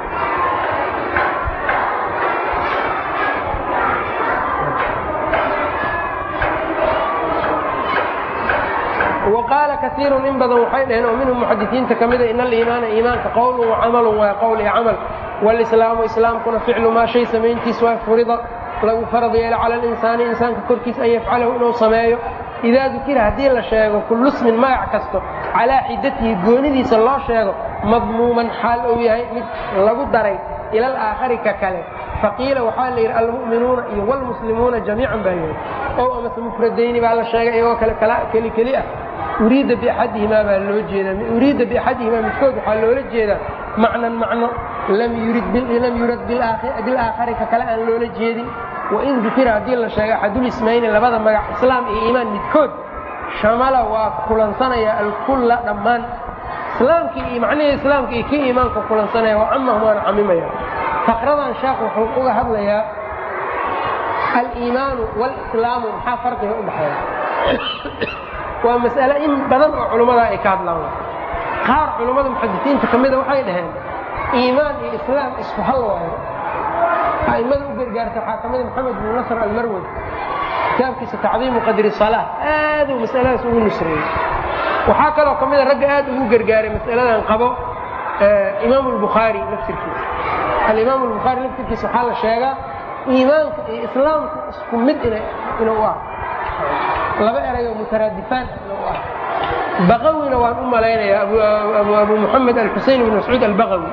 وqاaل kaثيir in badan waxay dhaheen oo minhum muxadisiinta ka mida in aliimaana iimaanka qowlu وcamal waa qowl iyo camal wاlإslaamu islaamkuna ficlu maa shay samayntiis waa furida lagu farad yeelo calى اlinsaani insaanka korkiis an yafcalahu inuu sameeyo idaa dukira haddii la sheego kullu smin magac kasto calaa xidatihi goonidiisa loo sheego madmuuman xaal ou yahay mid lagu daray ila alaakhari ka kale faqiila waxaa la yidhi almu'minuuna iyo wlmuslimuuna jamiican baa yidhi ow amase mufradayni baa la sheegay iyagoo keli keli ah uriida biaxadihimaa baa loo jeedaa uriida biaxadihimaa midkood waxaa loola jeedaa macnan macno lam yurad bilaakhari ka kale aan loola jeedin wain dukira haddii la sheego axadulismayni labada magac islaam iyo iimaan midkood shamala waa kulansanaya alkulla dhammaan islaamkii iyo macnihii islaamka iyo kii iimaanka kulansanaya wa camahum waana camimaya faqradan sheekh wuxuu uga hadlayaa aliimaanu walislaamu maxaa farqiga u dhexeeya waa mas'ale in badan oo culummada ay ka hadlaan qaar culummada muxadisiinta ka mida waxay dhaheen iimaan iyo islaam isku hal waayo a'immada u gargaarta waxaa ka mida moxamed bnu nasr almarwad kitaabkiisa tacdiimu qadri salaa aaduu masaladaas ugu nusreeyey waxaa kaloo ka mida ragga aad ugu gargaaray mas'aladan qabo imaam albukhaari laftirkiisa alimaam albukhaari laftirkiisa waxaa la sheegaa iimaanka iyo islaamku isku mid inuu ah laba erayoo mutaraadifaan inuu ah baqawina waan u malaynayaa abu muxamed alxusein bn mascuud albaqawi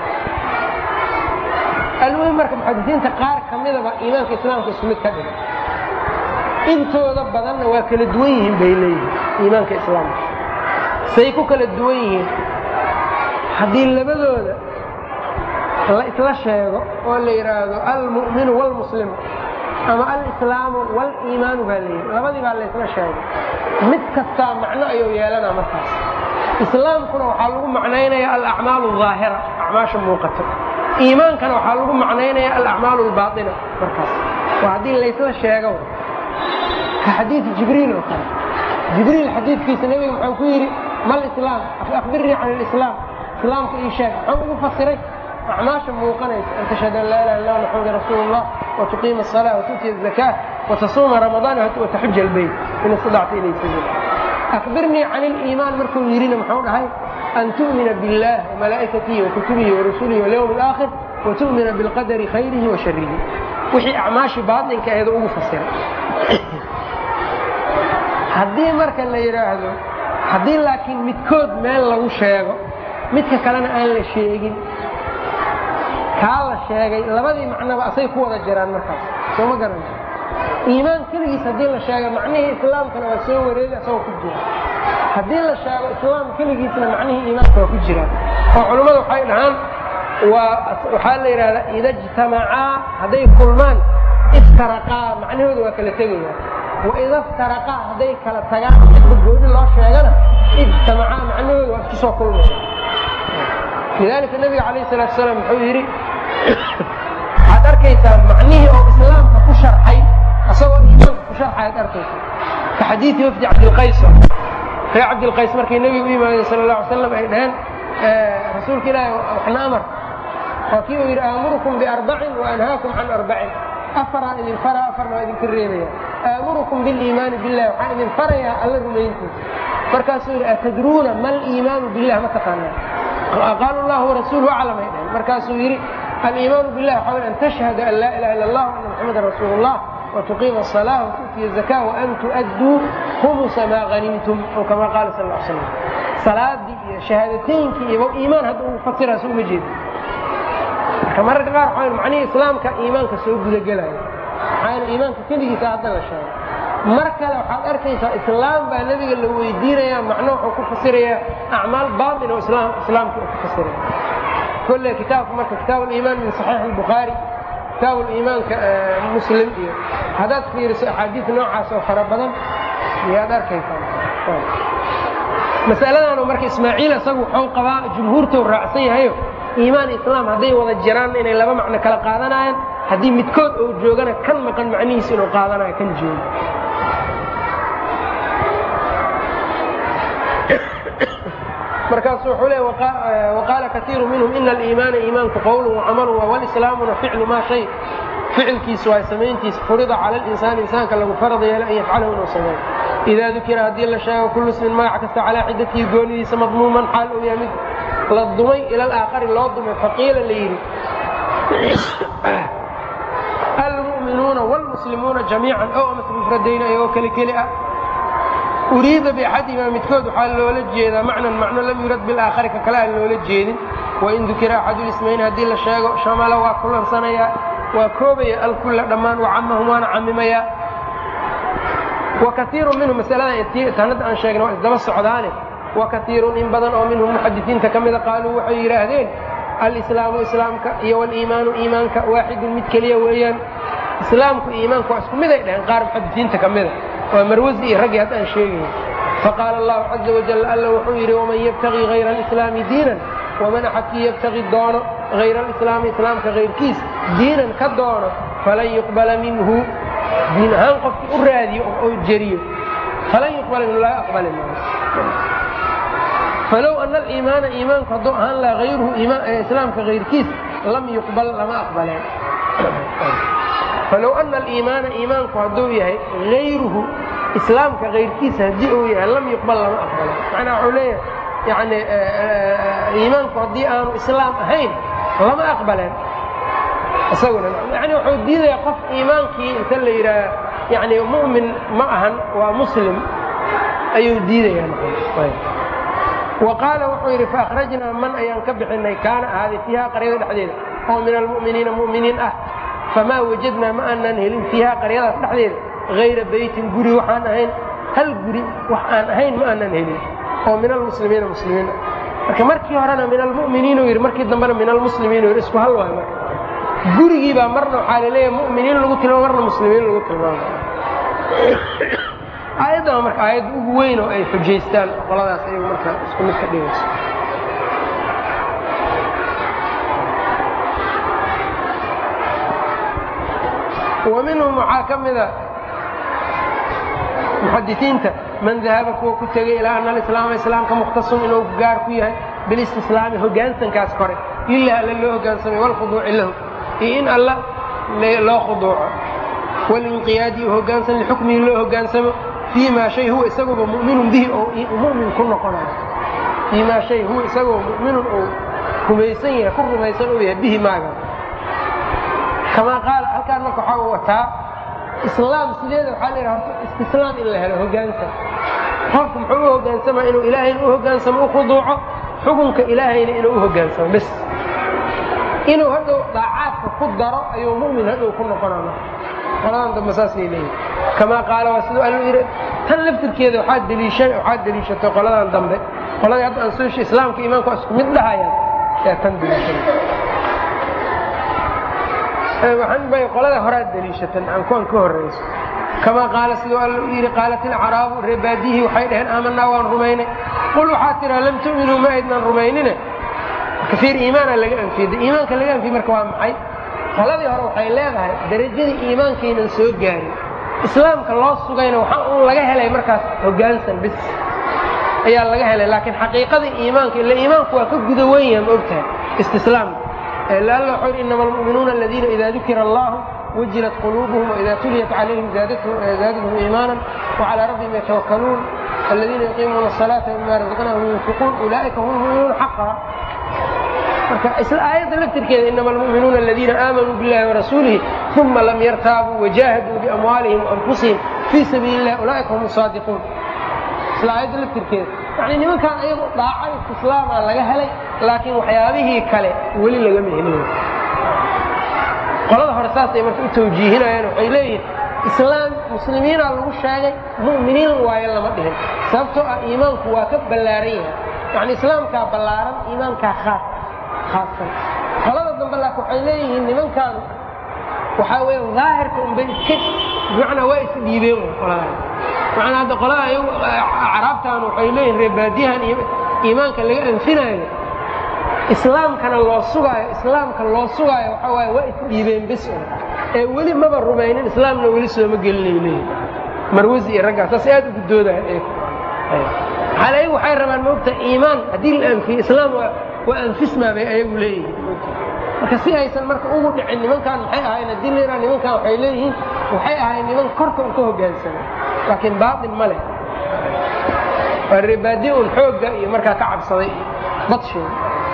almuhim marka muxadisiinta qaar ka midaba iimaanka islaamka isku mid ka dhiga intooda badanna waa kala duwan yihiin bay leeyihiin iimaanka islaamka say ku kala duwan yihiin haddii labadooda la isla sheego oo la yidhaahdo almu'minu wاlmuslimu ama alislaamu wاliimaanu baa layidhi labadii baa la ysla sheegay mid kastaa macno ayuu yeelanaa markaas islaamkuna waxaa lagu macnaynaya alacmaalu الظaahira acmaasha muuqato iimaankana waxaa lagu macnaynaya alacmaalu اlbaaطina markaas waa haddii laysla sheego ka xadiidi jibriil oo kale jibriil xadiidkiisa nebiga muxuu ku yidhi mal islaam akhbirnii can اlislaam islaamka ii sheeg muxuu ugu fasiray acmaasha muuqanaysa an tashhad an laa ilaha illa maxamada rasuulu اllah wtuqiima الصalaa watu'tiya الzakaa watasuuma ramadaan wataxuja albeyt in istadacta ilay sabiil akhbirnii can اliimaan markuu yidhina muxuu dhahay an tu'mina biاllah wamalaa'ikatihi wakutubihi warusulihi walyowm اlaakhir watu'mina biاlqadari khayrihi wa sharihi wixii acmaashii baaطinka aheeda ugu fasiray haddii marka la yidhaahdo haddii laakiin midkood meel lagu sheego midka kalena aan la sheegin kaa la sheegay labadii macnoba asay ku wada jiraan markaas soo ma garan iimaan keligiis haddii la sheego macnihii islaamkana waa soo wareegi asagoo ku jira haddii la sheego islaam keligiisna macnihii iimaanka waa ku jiraan oo culummadu waxay dhahaan waa waxaa la yidhahdaa ida ijtamacaa hadday kulmaan iftaraqaa macnahooda waa kala tegayaan waida iftaraqaa hadday kala tagaan midba gooni loo sheegana ijtamacaa macnahooda waa isku soo kulmaya lidalika nabiga calayh salatu salaam wuxuu yidhi waxaad arkaysaa macnihii oo islaamka ku sharxay asagoo iimaanka ku sharxay ad arkaysaa ka xadiidi wafdi cabdilqays reer cabdilqays markay nebiga u yimaadeen sala alla alay slam ay dhaheen rasuulka ilaahi waxna amar waa kii uu yidhi aamurukum biarbacin wa anhaakum can arbacin afaraan idin faraa afarna waa idinka reebaya aamurukum biliimaani billahi waxaan idin farayaa alla rumayntiisa markaasuu yidhi atadruuna ma aliimaanu billah ma taqaanaa qaalu llahu warasuulu aclam ay dhaheen markaasuu yidhi aliimaanu billahi waxaa an tashhada an laa ilaha illa allah ana muxamadan rasuulu llah watuqiima asalaa watu'tiya zakaa waan tu'adduu khumusa maa hanimtum oo kamaa qaala sal l slam salaadii iyo shahaadateynkii iyo iimaan hadda uu fasira soo uma jeeda marka mararka qaar waxaa macnihii islaamka iimaanka soo gudagelaya maxaa iimaanka keligiisa hadda la sheegay mar kale waxaad arkaysaa islaam baa nebiga la weydiinaya macno wuxuu ku fasirayaa acmaal baatin oo islaamka uu ku fasiraya kolle kitaabka marka kitaab aliimaan min saxiix albukhaari kitaab liimaanka muslim iyo haddaad fiiriso axaadiis noocaas oo fara badan iyaad arkaysaa masaladaanu marka ismaaciil isagu wuxuu qabaa jumhuurtou raacsan yahayo iimaan islaam hadday wada jiraan inay laba macno kala qaadanayaan haddii midkood uu joogana kan maqan macnihiisa inuu qaadanayo kan joogo markaasu wuxuu le waqaala kaiiru minhum ina aliimaana iimaanku qowlun wacamalu walislaamuna ficlu maa shay ficilkiisu waa samayntiisa furida cala linsaani insaanka lagu farada yeelo an yafcalahu inuu sameeyo idaa dukira haddii la sheego kullu ismin magac kasta calaa xidatihi goonidiisa madmuuman xaal uu yahay mid la dumay ila alaakhari loo dumay faqiila la yidhi almu'minuuna wاlmuslimuuna jamiican ow amase mufradayna ayagoo keli keli ah uriida baxadihimaa midkood waxaa loola jeedaa macnan macno lam yurad bilaakhari ka kale aan loola jeedin wain dukira axadulismayn haddii la sheego shamala waa kulansanayaa waa koobaya alkulla dhammaan wacamahum waana camimayaa wa kaiiru minhum masaladan tanadda aan sheegna waa isdaba socdaane wa kaiirun in badan oo minhum muxadisiinta ka mida qaaluu waxay yidhaahdeen alislaamu islaamka iyo waliimaanu iimaanka waaxidun mid keliya weeyaan islaamku iyo iimaanku waa isku miday dheheen qaar muxadisiinta ka mida waa marwasi iyo raggii haddaan sheegayn faqaala allahu caza wajal alla wuxuu yidhi waman yabtagii hayra alislaami diinan waman axadkii yabtagi doono hayra alislaami islaamka hayrkiis diinan ka doono falan yuqbala minhu diin ahaan qofkii u raadiyo oo jeriyo falan yuqbala minhu laga aqbali maayo falow ana aliimaana iimaanku hadduu ahaan laha hayruhu islaamka hayrkiis lam yuqbal lama aqbaleen falow ana aliimaana iimaanku hadduu yahay hayruhu islaamka hayrkiisa haddii uu yahay lam yuqbal lama aqbalen macnaa wuxuu leeyahay yani iimaanku haddii aanu islaam ahayn lama aqbaleen isaguna yani wuxuu diidaya qof iimaankii inta la yidhaah yani mu'min ma ahan waa muslim ayuu diidaya wa qaala wuxuu yidhi faakhrajnaa man ayaan ka bixinay kaana ahaaday fiiha qaryada dhexdeeda oo min almu'miniina mu'miniin ah famaa wajadnaa ma aanaan helin fiiha qaryadaas dhexdeeda hayra beytin guri waxaan ahayn hal guri wax aan ahayn ma aanaan helin oo min almuslimiina muslimiin ah marka markii horena min almu'miniin uu yidhi markii dambena min almuslimiin uu yidhi isku hal waayo marka gurigii baa marna waxaa laleeyahay mu'miniin lagu tilmaamo marna muslimiin lagu tilmaamo aayaddan marka aayadda ugu weyn oo ay xujaystaan qoladaas ayagu marka isku mid ka dhigayso wa minhum waxaa ka mida muxadisiinta man dahaba kuwa ku tegay ilaa ana alislaama islaamka mukhtasun inuu gaar ku yahay bilistislaami hoggaansankaas kore lilah alla loo hoggaansamay walkhuduuci lahu iyo in alla loo khuduuco walinqiyaadi u hoggaansan lixukmihi loo hoggaansamo fii maa shay huwa isaguba mu'minun bihi oo mu'min ku noqonayo fii maa shay huwa isagoo mu'minun uu rumaysan yahay ku rumaysan uu yahay bihi maaga kamaa qaala halkaan marka waxaa u wataa islaam sideeda waxaa la yidhaha horta istislaam in la helo hoggaansan qofku muxuu u hoggaansamaa inuu ilaahayna u hoggaansamo u khuduuco xukunka ilaahayna inuu u hoggaansamo bes inuu hadhow daacaadka ku daro ayuu mu'min hadhow ku noqonana qoladan dambe saasay leeyihin kamaa qaala waa siduu alla yidhi tan laftirkeeda waxaa deliisha waxaa deliishatay qoladan dambe qoladii hadda aan soo she islaamka iimaanku waa isku mid dhahayaan yaa tan deliishan waxaan bay qolada horaa deliishatan aan kuwan ka horrayso kamaa qaala siduu alla u yidhi qaalat ilcaraabu reebaadiyihii waxay dhaheen aamanaa waan rumaynay qul waxaa tiraa lam tu'minuu ma aydnan rumaynine kafiir iimaana laga anfiyey iimaanka laga anfiyey marka waa maxay qoladii hore waxay leedahay darajadii iimaankaynan soo gaarin islaamka loo sugayna waxaa uun laga helay markaas hoggaansan bis ayaa laga helay laakiin xaqiiqadii iimaanka ila iimaanku waa ka guda wen yaha ma ogtahay istislaamka alla wuxuu yidhi inama almu'minuuna aladiina ida dukira allahu wajilat quluubuhum waida tuliyat calayhim zaadathum iimaanan wacalaa rabbihim yatawakkaluun aladiina yuqiimuuna asalaata mima razaqnahum yunfiquun ulaa'ika hum lmu'minuuna xaqa marka isla aayadda laftirkeeda inama almu'minuuna aladiina aamanuu billahi warasuulihi uma lam yartaabuu wajaahaduu biamwaalihim waanfusihim fii sabiili illah ulaaika hum saadiquun isla aayadda laftirkeeda yani nimankaan ayagu dhaaco istislaamaa laga helay laakiin waxyaabihii kale weli lagama helin qolada hore saasay marka u tawjiihinayaan waxay leeyihin islaam muslimiinaa lagu sheegay mu'miniin waayo lama dhihin sababtoo ah iimaanku waa ka ballaaran yahay yani islaamkaa ballaaran iimaankaa khaas khaasan qolada dambe laakin waxay leeyihiin nimankaan waxaa weya daahirka unbay iska bimacnaa waa isdhiibeen qolada macnaa hadda qolada ayagu acraabtan waxay leeyihin reebaadiyahan iyo iimaanka laga anfinaayo islaamkana loo sugaayo islaamka loo sugaayo waxaa waaye waa isdhiibeen bis un ee weli maba rumaynin islaamna weli sooma gelinay leeyihin marwasi iyo raggaas saas aad ugu doodaya maxaa ayagu waxay rabaan moogta iimaan haddii la anfiyo islaam waa anfismaa bay ayagu leeyihiin marka si aysan marka ugu dhicin nimankan maxay ahayn haddii la yidhaha nimankan waxay leeyihiin waxay ahayn niman korka un ka hoggaansana laakiin baatin ma leh waa reebaadi un xoogga iyo markaa ka cabsaday badsheeda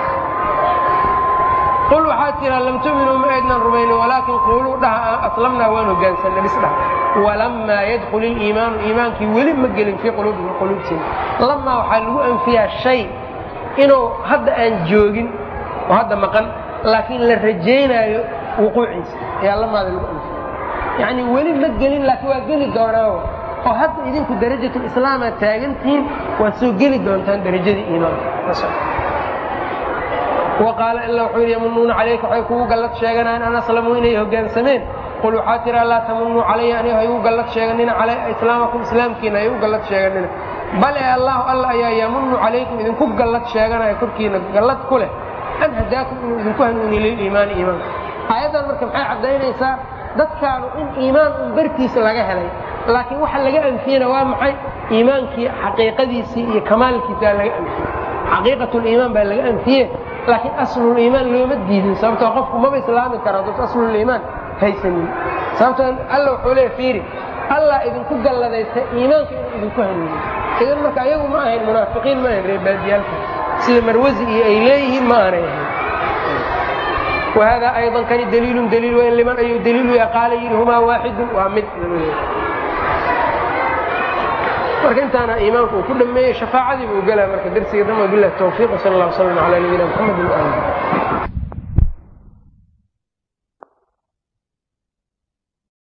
qul waxaad tiraa lam tuminuu ma aydnan rumaynin walaakin quuluu dhaha aslamnaa waan hogaansanna bis dhaha walammaa yadkul iliimaanu iimaankii weli ma gelin fii quluubihim quluubtiina lamaa waxaa lagu anfiyaa shay inuu hadda aan joogin oo hadda maqan laakiin la rajaynaayo wuquuciisa ayaa lamaada lagu anfiya yacnii weli ma gelin laakiin waa geli doonaa oo hadda idinku darajatulislaamaad taagantihiin waad soo geli doontaan darajadii iimaanka waqaala ila wuxuu yidhi yamunuuna calayka waxay kugu gallad sheeganayaan an aslamuu inay hoggaansameen qul waxaa tiraa laa tamunuu calaya aniga ha igu gallad sheeganina islaamakum islaamkiina ha igu gallad sheeganina bale allahu alla ayaa yamunu calaykum idinku gallad sheeganaya korkiina gallad ku leh an hadaakum inuu idinku hanuuniy liliimaani iimaanka aayaddan marka maxay caddaynaysaa dadkaanu in iimaan un bartiisa laga helay laakiin waxa laga anfiyena waa maxay iimaankii xaqiiqadiisii iyo kamaalkiisaa laga anfiye xaqiiqatuliimaan baa laga anfiye laakiin asluliimaan looma diidin sababtoo qofku maba islaami karo hadduu asluliimaan haysanin sababtoo alla wuxuu leeya fiiri allah idinku galladaysta iimaanka inuu idinku hanuuniyo idan marka ayagu ma ahayn munaafiqiin ma ahayn reebaadiyaalka sida marwasi iyo ay leeyihiin ma aanay ahayn wahada ayضa kani daliilun daliil weyn liman ayuu daliilu ya qaala yidhi humaa waaxidun waa mid marka intaana iimaanku uu ku dhameeyey shafaacadii buu gelaa marka darsiga dhan wabilah tawfiiq sal اllah wslm alى nabiyina mxamed w ali